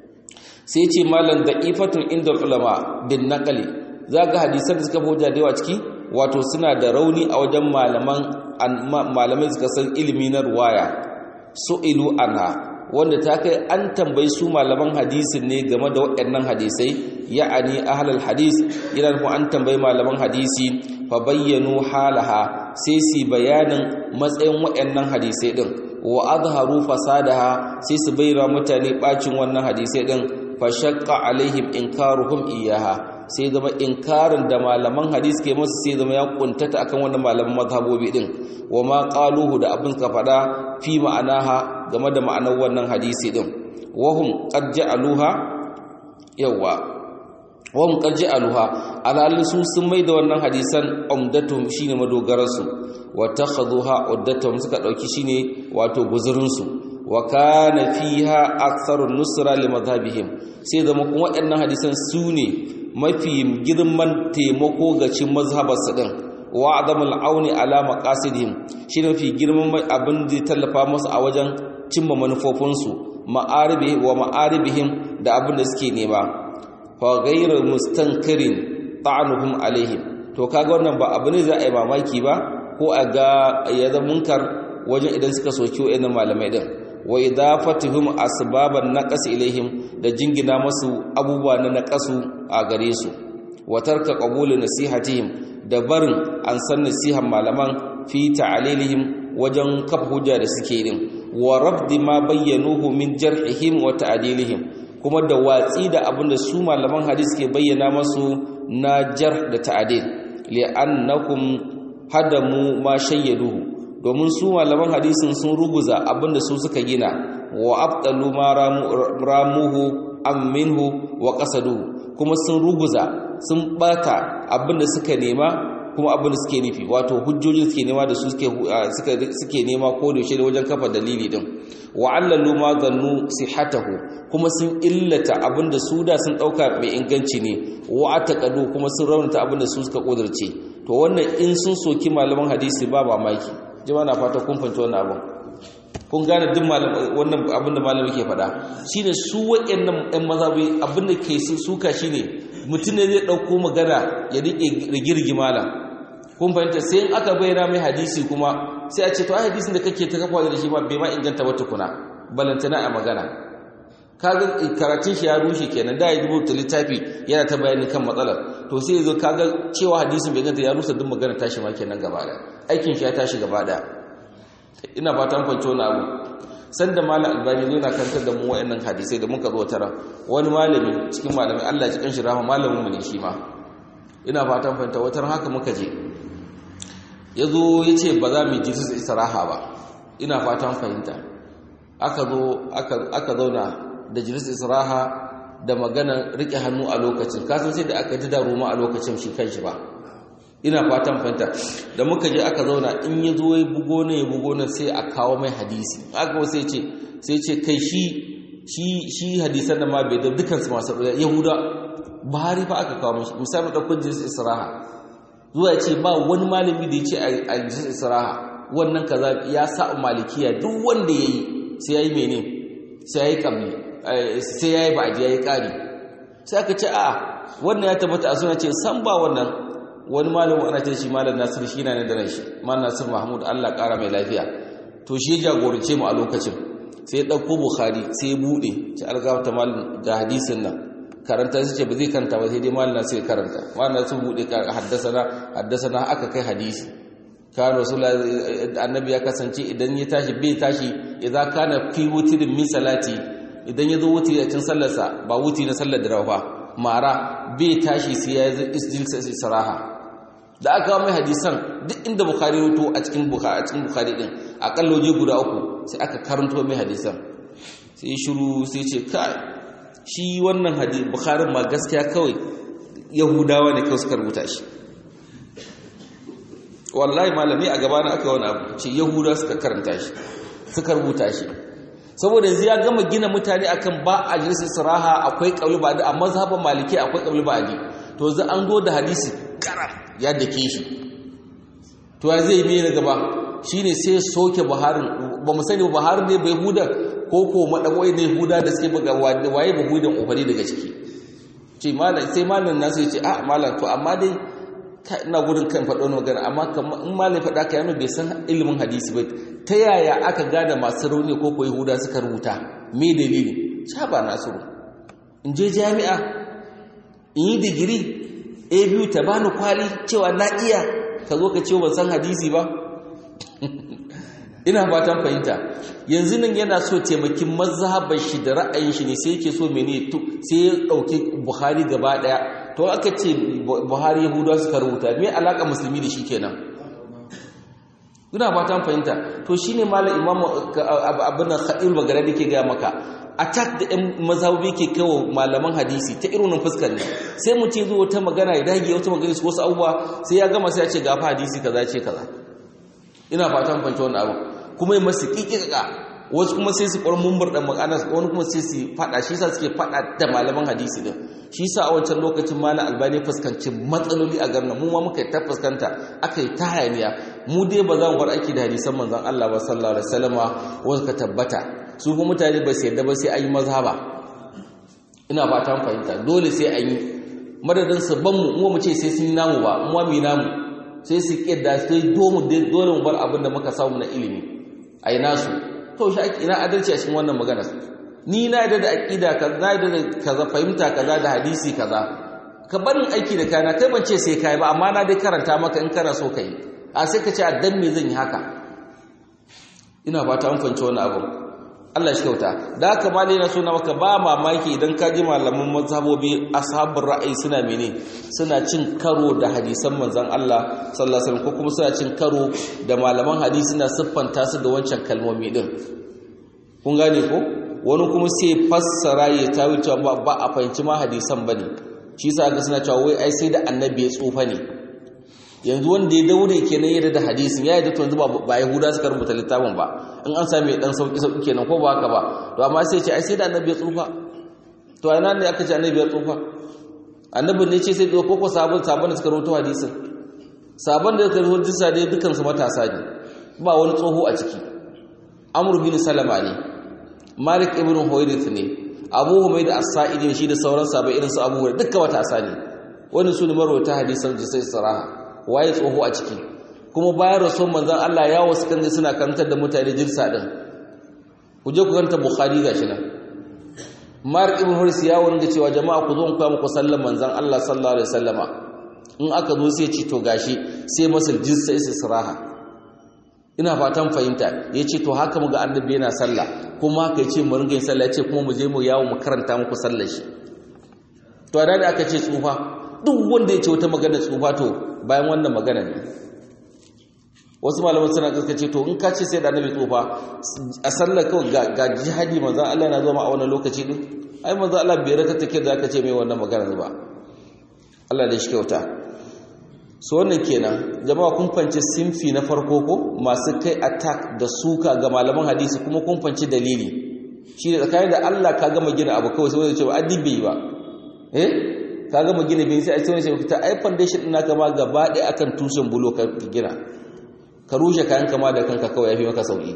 sai ce malam da'ifatun inda ulama bin naqli za ga hadisan da suka hujja da yawa ciki wato suna da rauni a wajen malaman malamai suka san ilimi na ruwaya su'ilu anha wanda ta kai an tambayi su malaman hadisin ne game da waɗannan hadisai ya'ani ahlul hadis yana nufin an tambayi malaman hadisi fa bayyanu halaha sai su bayanin matsayin waɗannan hadisai din wa azharu fasadaha sai su bayyana mutane bacin wannan hadisai din fa shaqqa alaihim inkaruhum iyaha sai zama inkarin da malaman hadis ke masu sai zama ya kuntata akan wannan malaman mazhabobi din wa ma qaluhu da abin ka fada fi ma'anaha game da ma'anar wannan hadisi din wahum qad ja'aluha yawa wahum qad ja'aluha alalin su sun mai da wannan hadisan umdatuhum shine madogararsu wa takhadhuha uddatuhum suka dauki shine wato guzurin su wa kana fiha aktharun nusra li madhhabihim sai zama kuma waɗannan hadisan su ne mafi girman taimako ga cin mazhabarsa din wa adamul auni ala maqasidihim shi mafi girman abin da tallafa musu a wajen cimma manufofinsu ma'aribi wa ma'aribihim da abin da suke nema fa ghayru mustankirin ta'anuhum alaihim to kaga wannan ba abu ne za a yi mamaki ba ko a ga ya zama munkar wajen idan suka soki wa'annan malamai din wa idafatuhum asbaban naqas ilaihim da jingina masu abubuwa na naqasu a gare su wa tarka qabul nasihatihim da barin an san nasihan malaman fi ta'alilihim wajen kaf hujja da suke din wa rabdi ma bayyanuhu min jarhihim wa ta'dilihim kuma da watsi da abinda su malaman hadisi ke bayyana masu na jarh da ta'dil li'annakum hadamu ma shayyaduhu domin su malaman hadisin sun ruguza abinda su suka gina wa abdalu ma ramuhu am minhu wa qasaduhu kuma sun ruguza sun bata abinda suka nema kuma abinda suke nufi wato hujjojin suke nema da su suke suke nema ko da shi wajen kafa dalili din wa allalu ma zannu sihatahu kuma sun illata abinda su da sun dauka mai inganci ne wa ataqadu kuma sun raunata abinda su suka kudurce to wannan in sun soki malaman hadisi ba mamaki jama'a na fata kun fahimci wannan abin kun gane duk wannan abin da malami ke faɗa shine su waɗannan ɗan mazhabi abin da ke suka shine mutum ne zai ɗauko magana ya riƙe rigirgi malam kun fahimta sai in aka bayyana mai hadisi kuma sai a ce to ai hadisin da kake ta kafa da shi ma bai ma inganta ba tukuna balantana a magana kaga karatun shi ya rushe kenan da ya rubuta littafi yana ta bayani kan matsalar to sai yazo kaga cewa hadisin bai ganta ya rusa duk magana tashi ma kenan gaba da aikin shi ya tashi gaba da ina fatan kwanci wani abu sanda malam albani zo na kantar da mu wayannan hadisai da muka zo tara wani malami cikin malami Allah ya cikin shi rahama malamin mu ne shi ma ina fatan fahimta watar haka muka je yazo yace ba za mu ji su istiraha ba ina fatan fahimta aka zo aka aka zauna da jiris israha da magana rike hannu a lokacin kasan sai da aka ji daruma a lokacin shi kanshi ba ina fatan fahimta da muka je aka zauna in ya zo ya bugo ne ya bugo ne sai a kawo mai hadisi aka sai ce sai ce kai shi shi shi hadisan da ma bai da dukansu masu yahuda buhari fa aka kawo mashi misali ɗaukar jiris israha zuwa ce ba wani malami da ya ce a jiris israha wannan kaza ya sa malikiya duk wanda ya yi sai ya yi mene sai ya yi ƙabli sai ya yi ba'adi ya yi ƙari sai aka ce a wannan ya tabbata a suna ce san ba wannan wani malamin ana ce shi malam nasir shi na da shi malam nasir mahmud allah ƙara mai lafiya to shi jagorance mu a lokacin sai ya ɗauko bukhari sai ya buɗe ci algafta malam ga hadisin nan karanta su ce ba zai karanta ba sai dai malam nasir ya karanta malam nasir buɗe haddasa haddasa aka kai hadisi kan rasulullah annabi ya kasance idan ya tashi bai tashi idan kana fi wutirin min salati idan ya zo wutiri a cikin sallarsa ba wutiri na sallar dare ba mara bai tashi sai ya yi isjilsa israha da aka mai hadisan duk inda bukhari ruto a cikin bukhari a cikin bukhari din akalla waje guda uku sai aka karanto mai hadisan sai shiru sai ce kai shi wannan hadisi bukhari ma gaskiya kawai yahudawa ne kawai suka rubuta shi wallahi malami a gaba na aka wani abu ce yahudawa suka karanta shi suka rubuta shi saboda yanzu ya gama gina mutane akan ba a jinsi siraha akwai kauli ba da a mazhaban maliki akwai kauli ba di to yanzu an zo da hadisi karam ya dake shi to ya zai mai na gaba shine sai soke buharin ba mu sani buharin ne bai huda ko ko madawai ne huda da suke buga waye ba hudan ofari daga ciki ce malam sai malam nasu ya ce a malam to amma dai ina gudun kan faɗo wani magana amma in malam faɗa ka yana bai san ilimin hadisi ba ta yaya aka gada masu rauni ko ko yahuda suka rubuta me dalili sha ba nasiru in je jami'a in yi digiri a biyu ta bani kwali cewa na iya ka zo ka ce ban san hadisi ba ina fatan fahimta yanzu nan yana so taimakin mazhabar shi da ra'ayin shi ne sai yake so mene sai ya dauki buhari gaba daya to aka ce buhari yahudawa suka rubuta me alaka musulmi da shi kenan ina fatan fahimta to shine malam imamu abin khadir bagara da ke ga maka attack da ɗan mazhabi ke kawo malaman hadisi ta irin fuskar ne sai mu ce zo wata magana ya dage wata magana su wasu abubuwa sai ya gama sai ya ce gafa hadisi kaza ce kaza ina fatan fahimta wannan abu kuma yi masu kikika wasu kuma sai su kwar mumbar da magana wani kuma sai su fada shi sa suke fada da malaman hadisi din shi sa a wancan lokacin malam albani fuskanci matsaloli a garin mu ma muka ta fuskanta aka yi ta hayaniya mu dai ba za mu bar aiki da hadisan manzon Allah ba sallallahu alaihi wasallama wanda ka tabbata su kuma mutane ba su yadda ba sai an yi mazhaba ina fatan fahimta dole sai an yi madadin su ban mu mu ce sai sun yi namu ba mu mu namu sai su kidda sai dole mu bar abin da muka samu na ilimi ai nasu to shi ina adalci a cikin wannan magana ni na yadda da aqida ka na yadda da kaza fahimta kaza da hadisi kaza ka barin aiki da kana kai ban ce sai kai ba amma na dai karanta maka in kana so kai a sai ka ce a dan me zan yi haka ina fata an fahimci wannan abu Allah shi kyauta da haka malai na so na maka ba mamaki idan ka ji malaman mazhabobi ashabul ra'ayi suna mene suna cin karo da hadisan manzon Allah sallallahu alaihi wasallam ko kuma suna cin karo da malaman hadisi suna siffanta su da wancan kalmomi din kun gane ko wani kuma sai fassara ya tawi cewa ba a fahimci ma hadisan bane shi yasa ga suna cewa wai ai sai da annabi ya tsufa ne yanzu wanda ya daure kenan yadda da hadisin ya yadda to yanzu ba yahuda suka rubuta littafin ba in an sami dan sauki sauki kenan ko ba haka ba to amma sai ce ai sai da annabi ya tsufa to a ina ne aka ce annabi ya tsufa annabin ne ce sai ko ko sabon sabon da suka rubuta hadisin sabon da suka rubuta hadisi dai dukan su matasa ne ba wani tsoho a ciki amr bin salama ne malik ibn huwairith ne abu humayd as-sa'idi shi da sauran sabai irin su abu hurairah dukkan matasa ne wannan su ne marwata hadisan jisai saraha waye tsoho a ciki kuma bayan rasul manzon Allah ya wasu kan suna karantar da mutane jirsa din ku je ku karanta bukhari gashi nan Mark ibn Huris ya wanda cewa jama'a ku zo ku muku sallan manzon Allah sallallahu alaihi wasallama in aka zo sai ci to gashi sai masal jirsa israha ina fatan fahimta yace to haka muga annabi yana sallah kuma haka yace mu ringa yin sallah yace kuma mu je mu yawo mu karanta muku sallar shi to da aka ce tsufa duk wanda ya ce wata magana tsufa to bayan wannan magana ne wasu malaman suna ce to in ka ce sai da annabi tsufa a sallar kawai ga jihadi manzan Allah na zama a wannan lokaci din ai manzan Allah bai raka take da aka ce mai wannan magana ba Allah da shi kyauta so wannan kenan jama'a kun fanci sinfi na farko ko masu kai attack da suka ga malaman hadisi kuma kun fanci dalili shi ne tsakanin da Allah ka gama gina abu kawai sai wanda ce ba addin bai yi ba eh ka gama gina bin sai a ce wani ta ai foundation ɗin naka ma gaba ɗaya akan tushen bulo ka gina ka rushe kayan kama da kanka kawai yafi maka sauki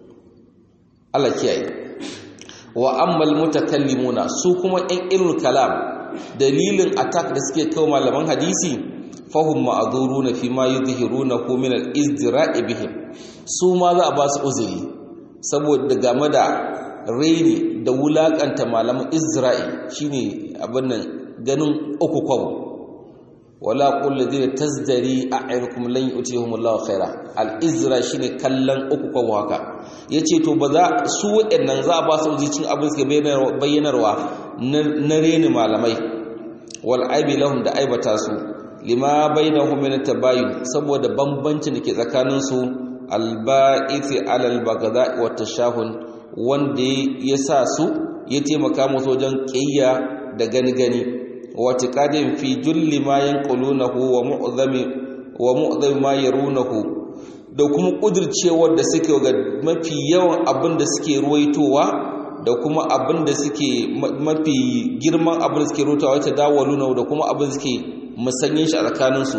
Allah kiyaye wa ammal mutakallimuna su kuma ɗan ilmul kalam dalilin attack da suke kawo malaman hadisi fahum ma'dhuruna fi ma yudhhiruna min al-izdira'i bihim su ma za a ba su uzuri saboda game da raini da wulakanta malaman izra'i shine abin nan ganin uku kwabo wala qul ladina tazdari a'yunukum lan yu'tihumullahu khaira al-izra shine kallon uku kwabo haka yace to ba za su waɗannan za a ba su cin abin suka bayyanarwa na reni malamai wal aibi lahum da aibata su lima bainahum min tabayun saboda bambancin da ke tsakanin su alba'iti alal bagada wa tashahun wanda ya sa su ya taimaka musu wajen kiyya da gani gani wa tiqadin fi julli ma yanqulunahu wa mu'zami wa mu'zami ma yarunahu da kuma kudircewar da suke ga mafi yawan abin da suke ruwaitowa da kuma abin da suke mafi girman abin da suke rutawa ta dawaluna da kuma abin da suke musanyin shi a tsakaninsu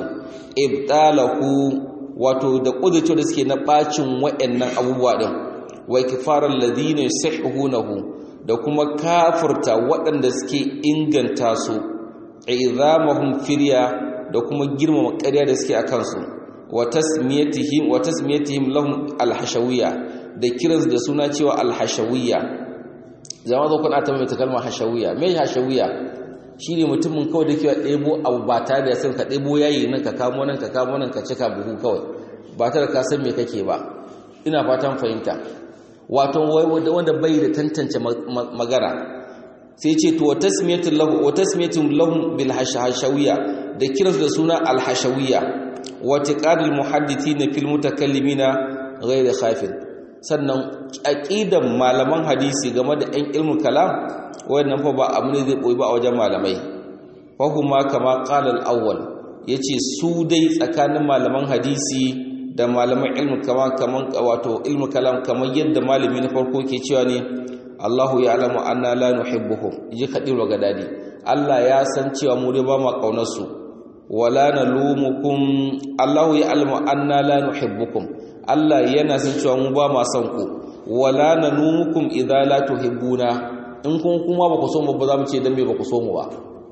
ibtalahu wato da kudirce da suke na bacin wayannan abubuwa din wa kifarar ladina yusahihunahu da kuma kafirta waɗanda suke inganta su izamahum firya da kuma girmama ƙarya da suke akan su wa tasmiyatihim wa tasmiyatihim lahum alhashawiyya da kiransu da suna cewa alhashawiyya zama zo kuna ta mai ta kalmar hashawiyya me hashawiyya shine mutumin kawai da ke ɗebo abu ba tare da san ka ɗebo yayi nan ka kamo nan ka kamo nan ka cika buhu kawai ba tare ka san me kake ba ina fatan fahimta wato wanda bai da tantance magana sai ce to tasmiyatu lahu wa tasmiyatu lahum bil hashawiyya da kiransu da suna al hashawiyya wa tiqadul muhaddithina fil mutakallimina ghayr khafin sannan aqidan malaman hadisi game da ɗan ilmul kalam wannan fa ba abu ne zai boye ba a wajen malamai fa huma kama qala al awwal yace su dai tsakanin malaman hadisi da malaman ilmu kama kaman wato ilmu kalam kamar yadda malami na farko ke cewa ne Allahu ya'lamu anna la nuhibbuhum ji kadir wa gadadi Allah ya san cewa mu dai ba ma kaunar su wala nalumukum Allahu ya'lamu anna la nuhibbukum Allah yana san cewa mu ba ma son ku wala nalumukum idza la tuhibbuna in kun kuma ba ku so mu ba za mu ce dan me ba ku so mu ba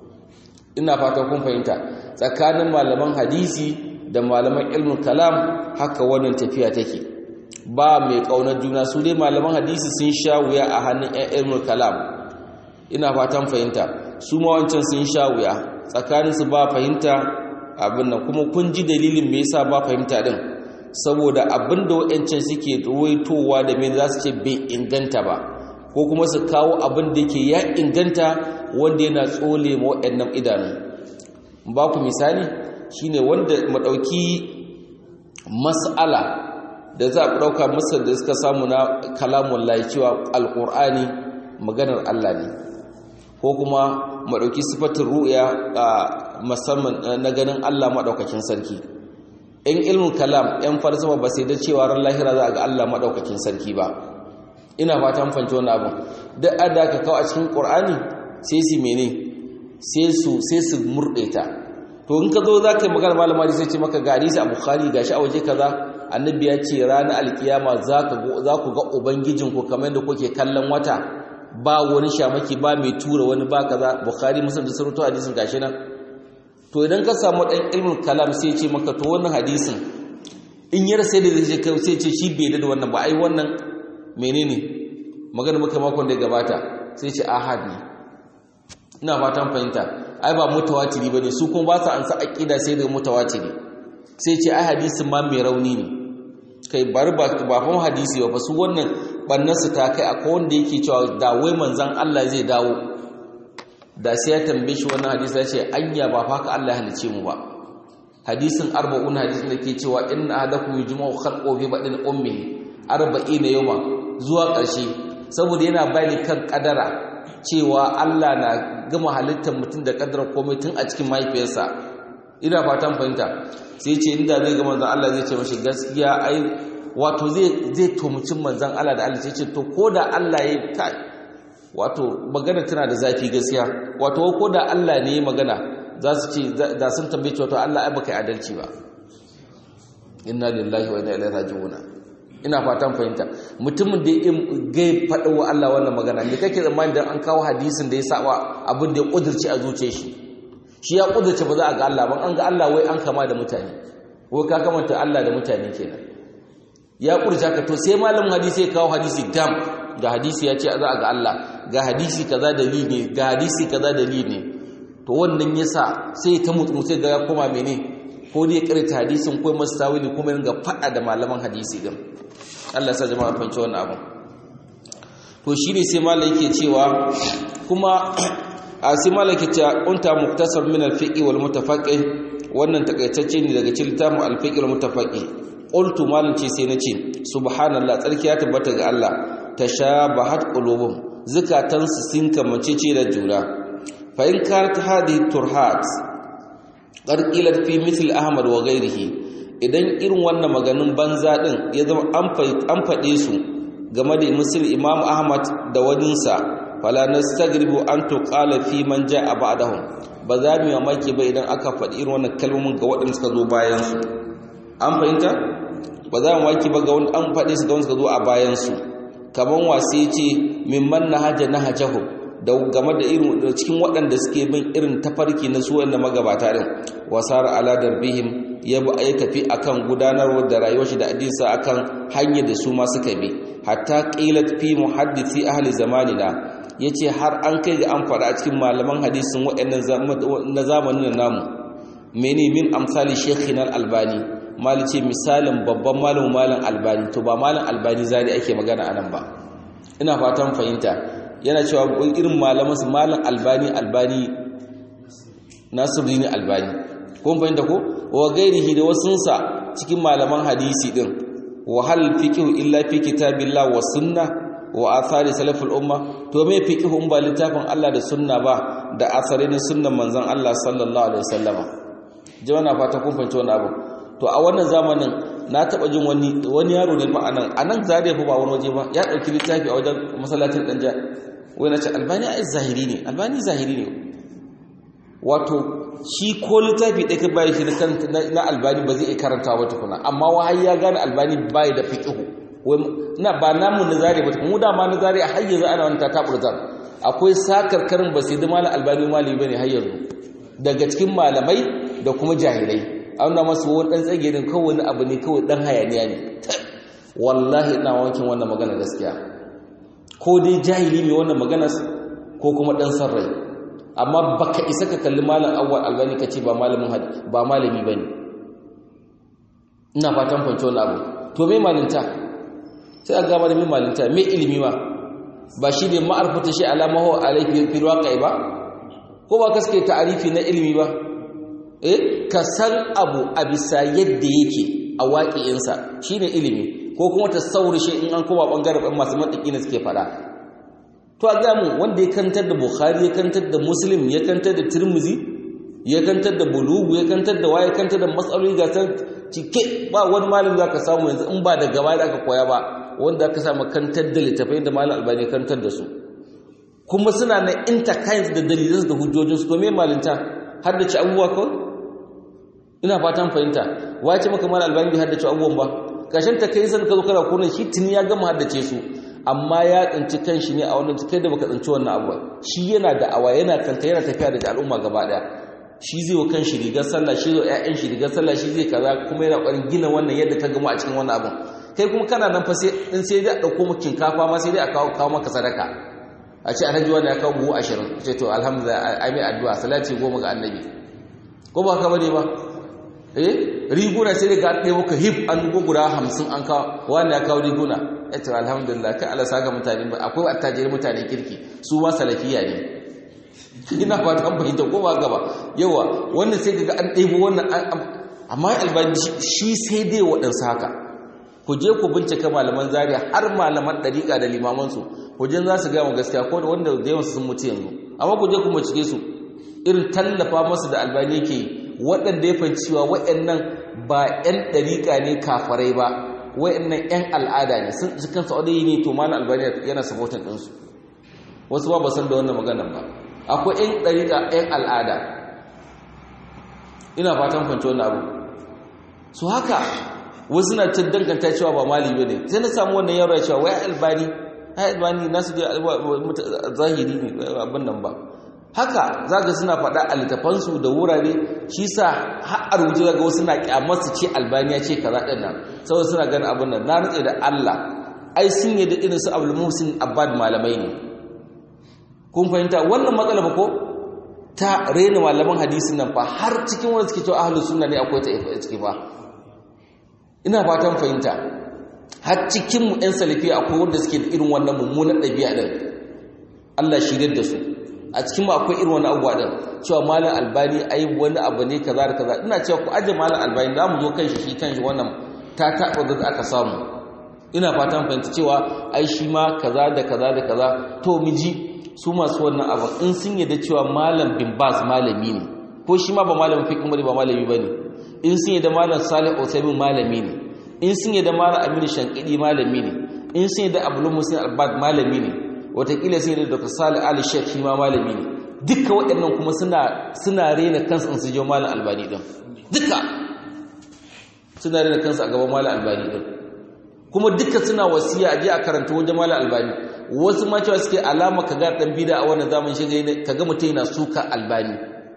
ina fatan kun fahimta tsakanin malaman hadisi da malaman ilmin kalam haka wannan tafiya take ba mai kaunar juna su dai malaman hadisi sun sha wuya a hannun ƴan ilmin kalam ina fatan fahimta su ma wancan sun sha wuya tsakanin su ba fahimta abin nan kuma kun ji dalilin me yasa ba fahimta din saboda abin da wayancan suke ruwaitowa da me za su ce bai inganta ba ko kuma su kawo abin da yake ya inganta wanda yana tsole ma waɗannan idanu ba ku misali shine wanda madauki mas'ala da za a dauka masal da suka samu na kalamun lahi cewa alqur'ani maganar Allah ne ko kuma madauki sifatin ru'ya musamman na ganin Allah madaukakin sarki in ilmin kalam yan falsafa ba sai da cewa ran lahira za a ga Allah madaukakin sarki ba ina fatan fahimci wannan abin duk adda ka kawo a cikin qur'ani sai su mene sai su sai su murde ta to in ka zo za ka yi magana malama da sai ce maka ga hadisi a bukhari ga shi a waje kaza annabi ya ce ranar alkiyama za ku ga ubangijinku kamar yadda kuke kallon wata ba wani shamaki ba mai tura wani ba kaza bukhari musulun da surutu hadisin gashi nan to idan ka samu ɗan ilmin kalam sai ce maka to wannan hadisin in yar sai da zai ce sai ce shi bai da wannan ba ai wannan menene magana muka makon da gabata sai ce ahad ne ina fatan fahimta ai ba mutawatiri bane su kuma ba su ansa aqida sai da mutawatiri sai ce ai hadisin ma mai rauni ne kai bar ba ba fa hadisi ba su wannan bannan su ta kai akwai wanda yake cewa da wai manzon Allah zai dawo da sai ya tambaye shi wannan hadisi ya ce anya ba fa ka Allah ya halice mu ba hadisin arba'un hadisin da ke cewa inna ahadakum yujma'u khalqu fi badin ummihi arba'ina yawma zuwa ƙarshe saboda yana bayani kan kadara cewa Allah na gama halittar mutum da kadar komai tun a cikin mahaifiyarsa ina fatan fahimta sai ce inda zai ga manzon Allah zai ce mashi gaskiya ai wato zai zai tomucin manzon Allah da Allah sai ce to koda Allah ya kai wato magana tana da zafi gaskiya wato koda Allah ne magana za su ce da sun tambaye wato Allah ai baka adalci ba inna lillahi wa inna ilaihi raji'un ina fatan fahimta mutumin da ya gai faɗa wa Allah wannan magana me kake tsammani dan an kawo hadisin da ya saba abin da ya kudurci a zuciyar shi shi ya kudurce ba za a ga Allah ban an ga Allah wai an kama da mutane wai ka kamanta Allah da mutane kenan ya kudurce ka to sai malamin hadisi ya kawo hadisi dam ga hadisi ya ce za a ga Allah ga hadisi kaza dalili ne ga hadisi kaza dalili ne to wannan yasa sai ta mutu sai ga ya koma mene ko dai karanta hadisin ko masu tawili kuma ringa faɗa da malaman hadisi din Allah sa jama'a fahimci wannan abin to shine sai malai yake cewa kuma a sai malaki ta unta muktasar min al-fiqh wal mutafaqih wannan takaitacce ne daga cikin littafin al-fiqh wal mutafaqih qultu malan ce sai nace subhanallah tsarki ya tabbata ga Allah tashabahat qulubum zakatan su sun kamace ce da juna fa in kanat hadhihi turhat qarqilat fi misl ahmad wa ghayrihi idan irin wannan maganin banza din ya zama an faɗe su game da musul imam ahmad da waninsa fala nastagribu an tuqala fi man jaa ba'dahum ba za mu mamaki ba idan aka faɗi irin wannan kalmomin ga waɗanda suka zo bayan su an fahimta ba za mu mamaki ba ga wanda an faɗe su ga wanda suka zo a bayan su kaman wasi yace mimman nahaja nahajahu da game da irin cikin waɗanda suke bin irin tafarki na su wanda magabata din wasar ala darbihim ya tafi akan gudanarwar da rayuwar shi da addinsa akan hanyar da su ma suka bi hatta qilat fi muhaddisi ahli zamanina yace har an kai ga an fara a cikin malaman hadisin waɗannan na zamanin namu mene min amsali shaykhina albani mali ce misalin babban malamin malam albani to ba malam albani zari ake magana anan ba ina fatan fahimta yana cewa irin malaman su malam albani albani nasiruddin albani kun fahimta ko wa gairihi da wasunsa cikin malaman hadisi din wa hal fiqhu illa fi kitabillah wa sunnah wa athari salaful umma to me fiqhu in ba littafin Allah da sunna ba da asarin sunnan manzon Allah sallallahu alaihi wasallama jama'a fata kun fahimci wannan abu to a wannan zamanin na taba jin wani wani yaro ne ma anan anan zare fa ba wani waje ba ya dauki littafi a wajen masallacin danja wai na ce albani ai zahiri ne albani zahiri ne wato shi ko littafi ɗaya ka bayan shi na albani ba zai iya karanta ba tukuna amma wahai ya gane albani bai da fiƙihu na ba namun na zare ba mu da ma na zare a har yanzu ana wani tataɓar zan akwai sakarkarin ba sai da malam albani malami ba ne har yanzu daga cikin malamai da kuma jahilai an na masu wani ɗan tsagerin kawai wani abu ne kawai ɗan hayaniya ne wallahi ina wankin wannan magana gaskiya ko dai jahili mai wannan magana ko kuma ɗan san rai amma baka isa ka kalli malam awwal albani kace ba malamin ba malami bane ina fatan fanci wannan abu to me malinta sai aga mana me malinta me ilimi ma ba shi ne ma'arfata shi alama huwa alayhi fil waqi ba ko ba kaske ta'arifi na ilimi ba eh ka san abu a bisa yadda yake a waƙi'insa shine ilimi ko kuma tasawur shi in an koma bangaren masu mantiki ne suke fada to a gamu wanda ya kantar da bukhari ya kantar da muslim ya kantar da tirmizi ya kantar da bulugu ya kantar da waye kantar da matsaloli ga san cike ba wani malam zaka samu yanzu in ba da gaba da aka koya ba wanda aka samu kantar da littafai da malam albani kantar da su kuma suna na interkinds da dalilan da hujjojin su to me malinta har da ci abubuwa kawai ina fatan fahimta wace maka malam albani bai har da ci abubuwan ba kashin ta kai san ka zo kana kunan shi tuni ya gama haddace su amma ya tsinci kanshi ne a wannan kai da baka tsinci wannan abu shi yana da awa yana kanta yana tafiya da al'umma gaba daya shi zai wa kanshi rigar sallah shi zai ƴaƴan shi rigar sallah shi zai kaza kuma yana ƙwarin gina wannan yadda ka gama a cikin wannan abun kai kuma kana nan fa sai in sai dai a dauko maka kinkafa ma sai dai a kawo kawo maka sadaka a ce alhaji wani ya kawo buhu ashirin ce to alhamdulillah ai mai addu'a salati goma ga annabi ko ba ka bane ba eh riguna sai dai ga ɗaya muka hip an guda hamsin an kawo wani ya kawo riguna ya ce alhamdulillah kai Allah saka mutane ba akwai attajirin mutane kirki su ma salafiya ne ina fata an fahimta ko ba gaba yawa wannan sai kaga an ɗebo wannan amma albani shi sai dai waɗansu haka ku je ku bincika malaman zaria har malaman ɗariƙa da limamansu ku je za su gaya mu gaskiya ko da wanda da yawansu sun mutu yanzu amma ku je ku bincike su irin tallafa masu da albani yake yi waɗanda ya fahimci cewa waɗannan ba 'yan ɗariƙa ne kafarai ba wayannan ƴan al'ada ne sun ji kansu adayi ne to malam albani yana supporting ɗinsu wasu ba ba san da wannan maganar ba akwai ƴan ɗariƙa ƴan al'ada ina fatan kwanci wannan abu su haka wasu na cin danganta cewa ba mali ba ne sai na samu wannan yaro cewa wai albani ai albani nasu da zahiri ne abin nan ba haka zaka suna faɗa a littafansu da wurare shi sa har a rubuce daga wasu na kyamar su ce albaniya ce kaza ɗin nan saboda suna ganin abin nan na nutse da Allah ai sun yi da irin su Abdul Muhsin Abbad malamai ne kun fahimta wannan matsala ba ko ta rena malaman hadisin nan fa har cikin wanda suke cewa ahlus sunna ne akwai ta ciki fa ina fatan fahimta har cikin mu ɗan salafi akwai wanda suke da irin wannan mummunan ɗabi'a din Allah shirye da su a cikin ma akwai irin wani abuwa din cewa malam albani ai wani abu ne kaza da kaza ina cewa ku aje malam albani za mu zo kan shi shi kan shi wannan ta taɓa da aka samu ina fatan fahimta cewa ai shi ma kaza da kaza da kaza to miji su masu wannan abu in sun yadda cewa malam bin bas malami ne ko shi ma ba malamin fiqh ba malami bane in sun yadda malam salih usaimin malami ne in sun yadda malam aminu shankidi malami ne in sun yadda abdul muslim albad malami ne watakila sai da dr salih ali sheikh shi ma malami ne duka waɗannan kuma suna suna rena kansu in su je malam albani din duka suna rena kansu a gaban malam albani din kuma duka suna wasiya a je a karanta wajen malam albani wasu ma cewa suke alama kaga dan bida a wannan zamanin shiga kaga mutum yana suka albani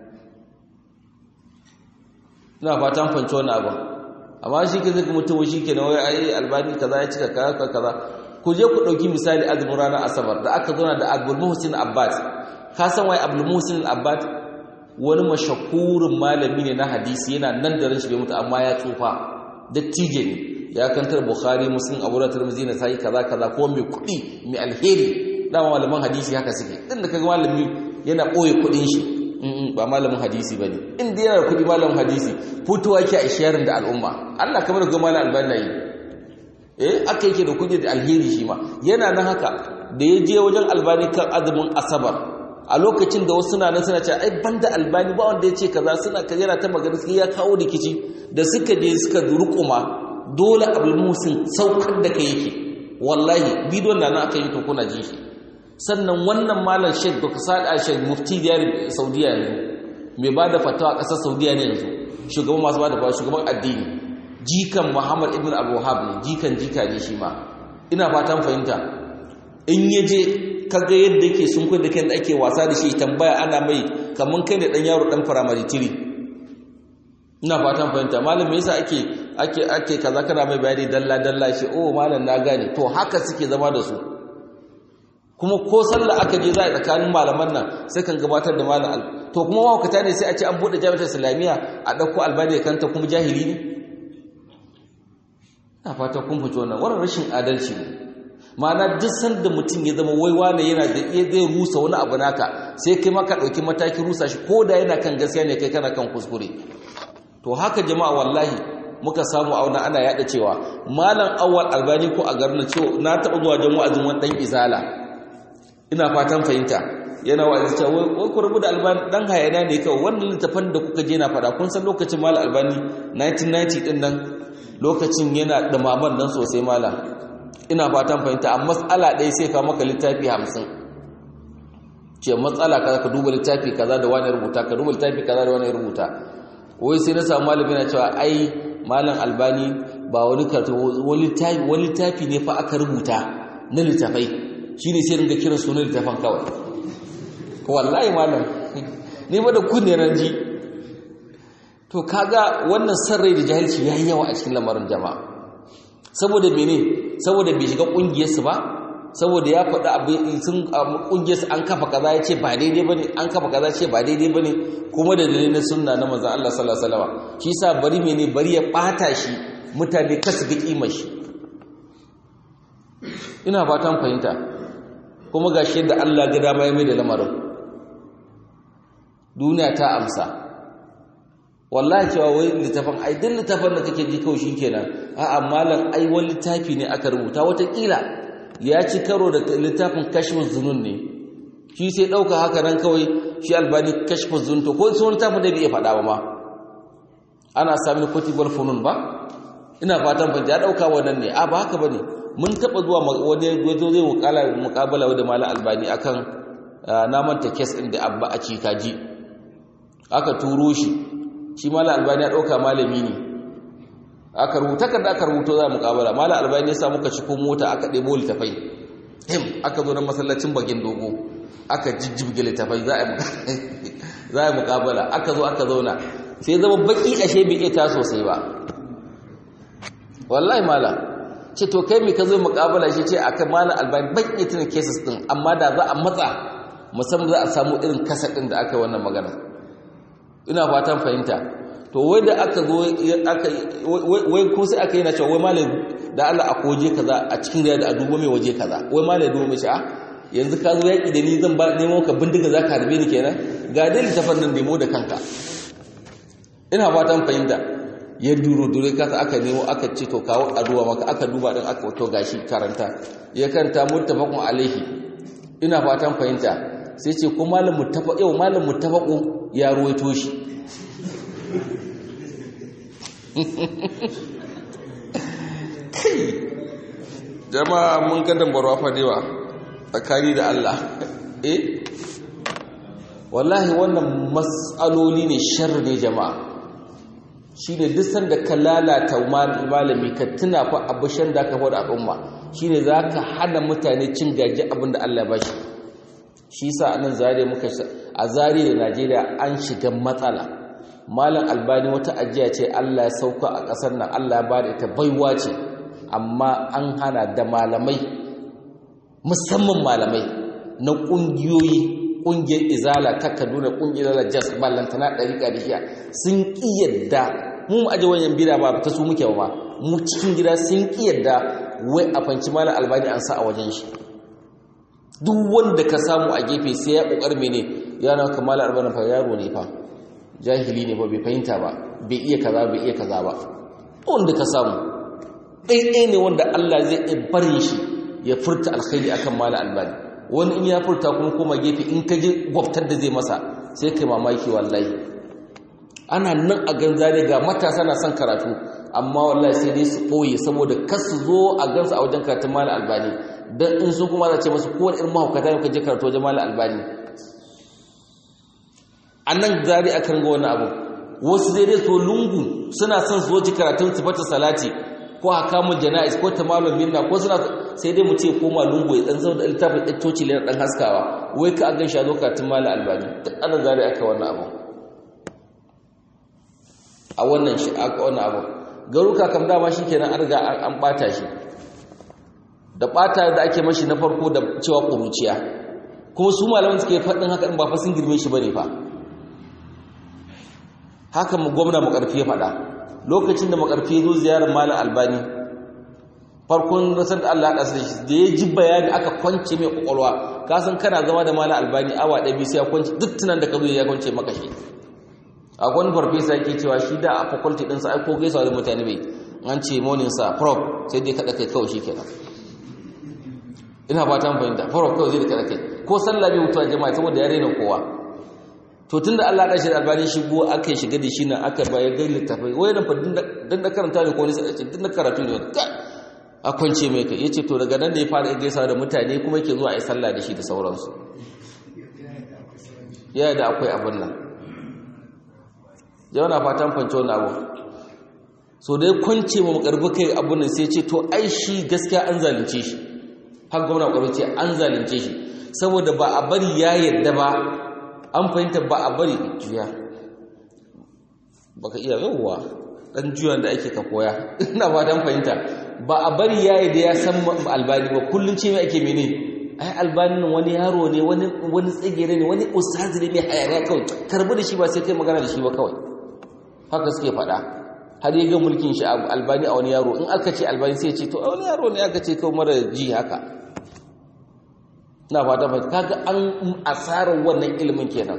ina fatan fanci wannan abin amma shi ke zai mutum shi ke na wai ai albani kaza ya cika kaza kaza ku je ku ɗauki misali azumin ranar asabar da aka zauna da abdul muhsin abbas ka san wai abdul muhsin abbas wani mashakurin malami ne na hadisi yana nan da rashin bai mutu amma ya tsufa dattijo ne ya kantar bukhari muslim abu da tirmidhi na sai kaza kaza ko mai kuɗi mai alheri dama malaman hadisi haka suke din da kaga malami yana ɓoye kuɗin shi ba malamin hadisi ba ne inda yana da kudi malamin hadisi fitowa ke a sharing da al'umma allah kamar ga malam albani na yi eh aka yake da kudi da alheri shi ma yana nan haka da ya je wajen albani kan azumin asabar a lokacin da wasu na nan suna cewa ai banda albani ba wanda ya ce kaza suna kaza yana ta magana sai ya kawo rikici da suka je suka rukuma dole abul musin saukar da kai yake wallahi bidiyon da nan aka yi to kuna ji shi sannan wannan malam sheikh dr sa'ad al-sheikh mufti diyar saudiya ne mai ba da fatawa ƙasar saudiya ne yanzu shugaban masu ba da fatawa shugaban addini jikan muhammad ibn al-wahab ne jikan jika ne shi ma ina fatan fahimta in ya je kaga yadda yake sun kai da kai da ake wasa da shi tambaya ana mai kaman kai da dan yaro dan firamare tiri ina fatan fahimta malam me yasa ake ake ake kaza kana mai bayani dalla dalla shi oh malam na gane to haka suke zama da su kuma ko sallah aka je za a tsakanin malaman nan sai kan gabatar da malam al to kuma mawakata ne sai a ce an bude jami'ar islamiyya a dauko albani kanta kuma jahili ne ina fata kun fito wannan wannan rashin adalci ne ma'ana duk sanda mutum ya zama waiwa ne yana da iya zai rusa wani abu naka sai kai maka dauki matakin rusa shi ko da yana kan gaskiya ne kai kana kan kuskure to haka jama'a wallahi muka samu a wannan ana yada cewa malam awwal albani ko a garin cewa na taba zuwa jan wa'azin wani dan izala ina fatan fahimta yana wa'azi cewa wai ku rubu da albani dan hayana ne kawai wannan littafin da kuka je na fada kun san lokacin malam albani 1990 din nan lokacin yana da maman nan sosai malam ina fatan fahimta a matsala ɗaya sai ka maka littafi hamsin ce matsala kaza ka duba littafi kaza da wani rubuta ka duba littafi kaza da wani rubuta wai sai na samu malami na cewa ai malam albani ba wani karatu wani littafi ne fa aka rubuta na littafai shi ne sai ringa kiran sunan littafan kawai wallahi malam ni ba da kunne ran ji to kaga wannan sarrai da jahilci yayi yawa a cikin lamarin jama'a saboda mene saboda bai shiga kungiyarsu ba saboda ya faɗi abu sun kungiyarsu an kafa kaza ya ce ba daidai bane an kafa kaza ce ba daidai bane kuma da dalilin na sunna na manzon Allah sallallahu alaihi wasallam shi yasa bari mene bari ya bata shi mutane kasu ga kimar shi ina fatan fahimta kuma gashi yadda Allah ga dama ya mai da lamarin duniya ta amsa wallahi cewa wai littafin ai duk littafin da kake ji kawai shikenan a'a malam ai wani littafi ne aka rubuta watakila ya ci karo da littafin kashfin zunun ne shi sai dauka haka nan kawai shi albani kashfin zunun to ko sun littafin da bai faɗa ba ma ana sami kutubul funun ba ina fatan ban ya dauka wannan ne a ba haka bane mun taba zuwa wani wazo zai mukala mukabala da malam albani akan na manta case din da abba a cikaji aka turo shi shi mala albani ya ɗauka malami ne aka rubuta kan da aka rubuto za mu kabala mala albani ya sa muka ciko mota aka ɗebo littafai him aka zo na masallacin bagin dogo aka jijjibge littafai za a yi mukabala aka zo aka zauna sai zama baki ashe bai iya ta sosai ba wallahi mala ce to kai mai ka zo mukabala shi ce aka mala albani baki tuna cases din amma da za a matsa musamman za a samu irin kasa ɗin da aka yi wannan magana ina fatan fahimta to wai da aka zo aka wai ko sai aka yi na cewa wai malam da Allah a koje kaza a cikin riya da a dubo mai waje kaza wai malam dubo mai ce a yanzu ka zo yaƙi da ni zan ba nemo ka bindiga za ka harbe ni kenan ga dai littafin nan nemo da kanka ina fatan fahimta ya duro dure kasa aka nemo aka ce to kawo aduwa maka aka duba din aka to gashi karanta ya kanta muttafaqun alaihi ina fatan fahimta sai ce ko malam muttafaq yau malam muttafaqu ya ruwaito shi kai jama'a mun ga dambarwa fa dewa tsakani da Allah eh wallahi wannan mas'aloli ne sharri ne jama'a shine duk sanda ka lalata malami ka tuna fa abushan da ka faɗa al'umma shine zaka hana mutane cin gaji abin da Allah ya bashi shi yasa anan zare muka a zare da Najeriya an shiga matsala malam albani wata ajiya ce Allah ya sauka a ƙasar nan Allah ya bada ita baiwa ce amma an hana da malamai musamman malamai na ƙungiyoyi ƙungiyar izala ta kaduna ƙungiyar izala jas ballantana ɗariƙa da shiya sun ƙi yadda mu aje wajen bida ba ta su muke ba mu cikin gida sun ƙi yadda wai a fanci malam albani an sa a wajen shi duk wanda ka samu a gefe sai ya ƙoƙar mene yana ka malam albani fa yaro ne fa jahili ne ba bai fahimta ba bai iya kaza bai iya kaza ba wanda ka samu ɗaiɗai ne wanda Allah zai iya barin shi ya furta alkhairi akan malam albani wani in ya furta kuma koma gefe in ka ji gwabtar da zai masa sai kai mamaki wallahi ana nan a ganzare ga matasa na son karatu amma wallahi sai dai su ɓoye saboda kar su zo a gansu a wajen karatun malam albani don in su kuma za ce masu kowane irin mahaukata ne ka je karatu wajen malam albani a nan zari a kan ga wani abu wasu zai dai so lungu suna son su zoci karatun sifata salati ko hakamun jana'is ko tamalun minna ko suna sai dai mu ce koma lungu ya dan zauna littafin ɗan coci ne dan haskawa wai ka an gan shi a zo karatun malam albani duk ana zari aka wannan abu a wannan shi aka wannan abu garuka kam dama shi kenan an riga an bata shi da bata da ake mashi na farko da cewa ƙuruciya kuma su malaman suke faɗin haka in ba fa sun girme shi bane fa haka mu gwamna makarfi ya faɗa lokacin da makarfi ya zo ziyarar malam albani farkon rasar da Allah haɗa shi da ya ji bayani aka kwance mai ƙwaƙwalwa ka san kana zama da malam albani awa ɗaya biyu sai ya kwance duk tunan da ka zo ya kwance maka shi a wani farfesa yake cewa shi da a faculty ɗinsa ai ko gaisa da mutane bai an ce morning sa prof sai dai kaɗa kai kawai shi kenan ina ba ta fahimta prof kawai zai da kaɗa kai ko sallah bai mutuwa jama'a saboda ya raina kowa to tunda Allah ya shi da albani shigo aka shiga da shi nan aka bayar ga littafai wai nan fa din da karanta ne ko ne sai din da karatu ne a kwance mai kai yace to daga nan da ya fara gaisa da mutane kuma yake zuwa ai sallah da shi da sauransu ya da akwai abin nan jama'a fatan fance wannan abu so dai kwance mu makarbi kai abun nan sai ce to ai shi gaskiya an zalunce shi har gwamna kwaro ce an zalunce shi saboda ba a bari ya yadda ba an fahimta ba a bari juya baka iya yauwa dan juyan da ake ka koya ina ba dan fahimta ba a bari yayi da ya san albani ba kullun ce mai ake mene ai albani nan wani yaro ne wani wani tsagere ne wani ustazi ne mai hayaniya kawai karbi da shi ba sai kai magana da shi ba kawai haka suke faɗa har ya ga mulkin shi albani a wani yaro in aka ce albani sai ya ce to a wani yaro ne aka ce kawai mara ji haka na fata fata kaga an asarar wannan ilimin kenan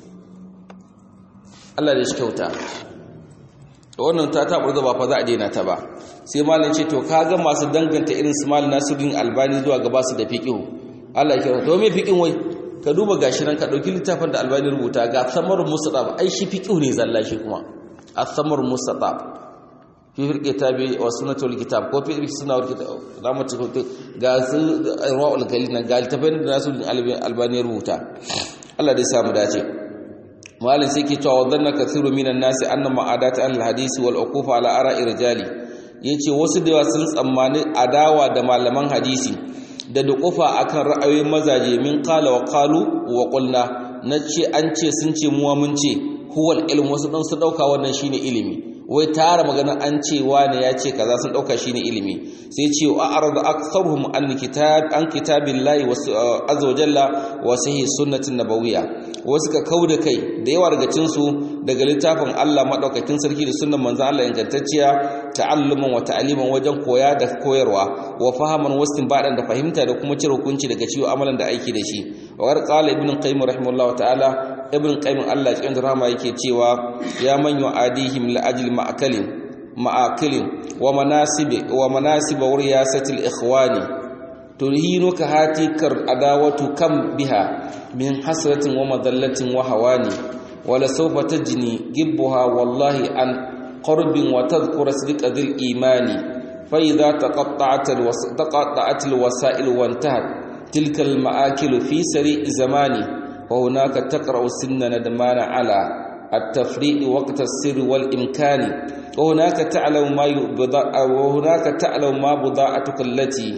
Allah da shi kyauta wannan ta tabar da ba fa za a daina ta ba sai malam ce to kaga masu danganta irin su malam Nasiruddin Albani zuwa ga basu da fiqhu Allah ya kira to me fiqhin wai ka duba gashi nan ka dauki littafin da Albani rubuta ga samar musatab ai shi fiqhu ne zalla shi kuma as-samar musatab fi kitabi wa sunnatul kitab ko fi sunnatul kitab da mu cikin ga su rawul galil nan ga littafin da nasu albani rubuta Allah dai samu dace malin sai ke cewa wadanna kathiru minan nasi anna ma'adat al-hadisi wal uqufa ala ara'i rijali yace wasu da sun tsammani adawa da malaman hadisi da duqufa akan ra'ayoyin mazaje min qala wa qalu wa qulna nace an ce sun ce muwa mun ce huwal ilm wasu dan su dauka wannan shine ilimi wai tara magana an ce wane ya ce kaza sun dauka shine ilimi sai ce wa arada aktharuhum an kitab an kitabillahi wa azza wa jalla wa sahih sunnatin nabawiyya wasu ka kauda kai da yawa daga cin su daga littafin Allah madaukakin sarki da sunnan manzon Allah ingantacciya ta'alluman wa ta'liman wajen koya da koyarwa wa fahaman wastin badan da fahimta da kuma cire hukunci daga ciwo amalan da aiki da shi wa qala ibn qayyim rahimahullahu ta'ala ibn qayyim Allah cikin rahama yake cewa ya man yu'adihim la ajli ma'akalin ma'akilin wa manasib wa manasib riyasati al-ikhwani tulhinuka hatikar adawatu kam biha min hasratin wa madallatin wa hawani wala sawfa tajni gibbuha wallahi an qurbin wa tadhkura sidqa dhil imani fa idha taqatta'at al-taqatta'at al-wasa'il wa intahat tilka al-ma'akil fi sari' zamani وهناك تقرأ سن ندمان على التفريق وقت السر والإمكان وهناك تعلم ما يبضع وهناك تعلم ما بضاعتك التي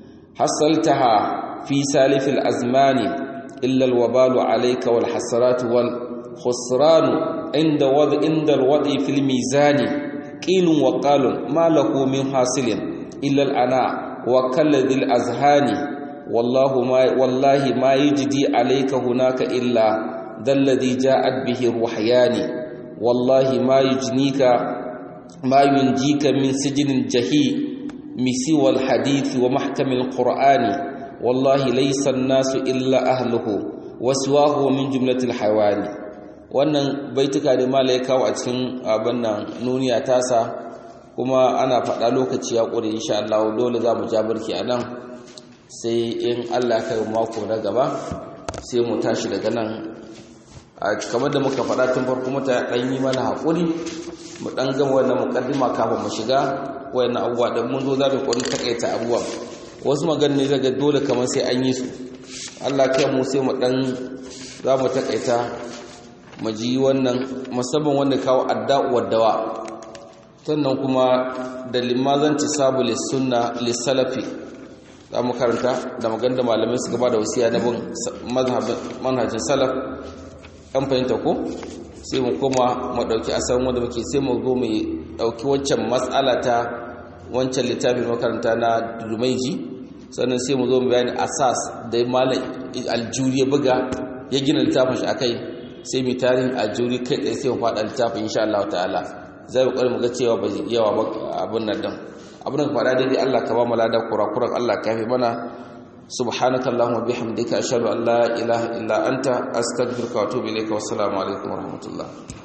حصلتها في سالف الأزمان إلا الوبال عليك والحسرات والخسران عند وضع عند الوضع في الميزان قيل وقال ما له من حاصل إلا الأناء وكل ذي الأذهان والله ما والله ما يجدي عليك هناك إلا ذا الذي جاءت به الوحيان والله ما يجنيك ما ينجيك من سجن جهي مسوى الحديث ومحكم القرآن والله ليس الناس إلا أهله وسواه من جملة الحيوان wannan baituka da mala ya kawo a cikin abin nan nuniya tasa kuma ana faɗa lokaci ya ƙure insha Allah dole za mu ja barki a nan sai in Allah kai mako na gaba sai mu tashi daga nan a kamar da muka faɗa tun farko mata ɗan yi mana haƙuri mu ɗan gama wannan muƙaddima kafin mu shiga wayannan abubuwa da mun zo za mu ƙwarin takaita abubuwa wasu magana ne zaga dole kamar sai an yi su Allah kai mu sai mu ɗan za mu takaita mu ji wannan musamman wanda kawo adda'u waddawa sannan kuma da limazanci sabu lissunna lissalafi za mu karanta da maganda malamai su gaba da wasiya na bin manhajin salaf an fahimta ko sai mu koma mu ɗauki asalin wanda muke sai mu zo mu ɗauki wancan matsala ta wancan littafin makaranta na dumaiji sannan sai mu zo mu bayani asas da malam aljuri ya buga ya gina littafin shi akai sai mu tarihin aljuri kai tsaye sai mu faɗa littafin insha Allah ta'ala zai mu ƙware mu ga cewa ba yawa ba abin nan din abin da faɗa daidai Allah ka ba mu lada kurakuran Allah ka fi mana subhanaka allahumma bihamdika ashhadu an la ilaha illa anta astaghfiruka wa atubu ilayka wa assalamu alaikum wa rahmatullah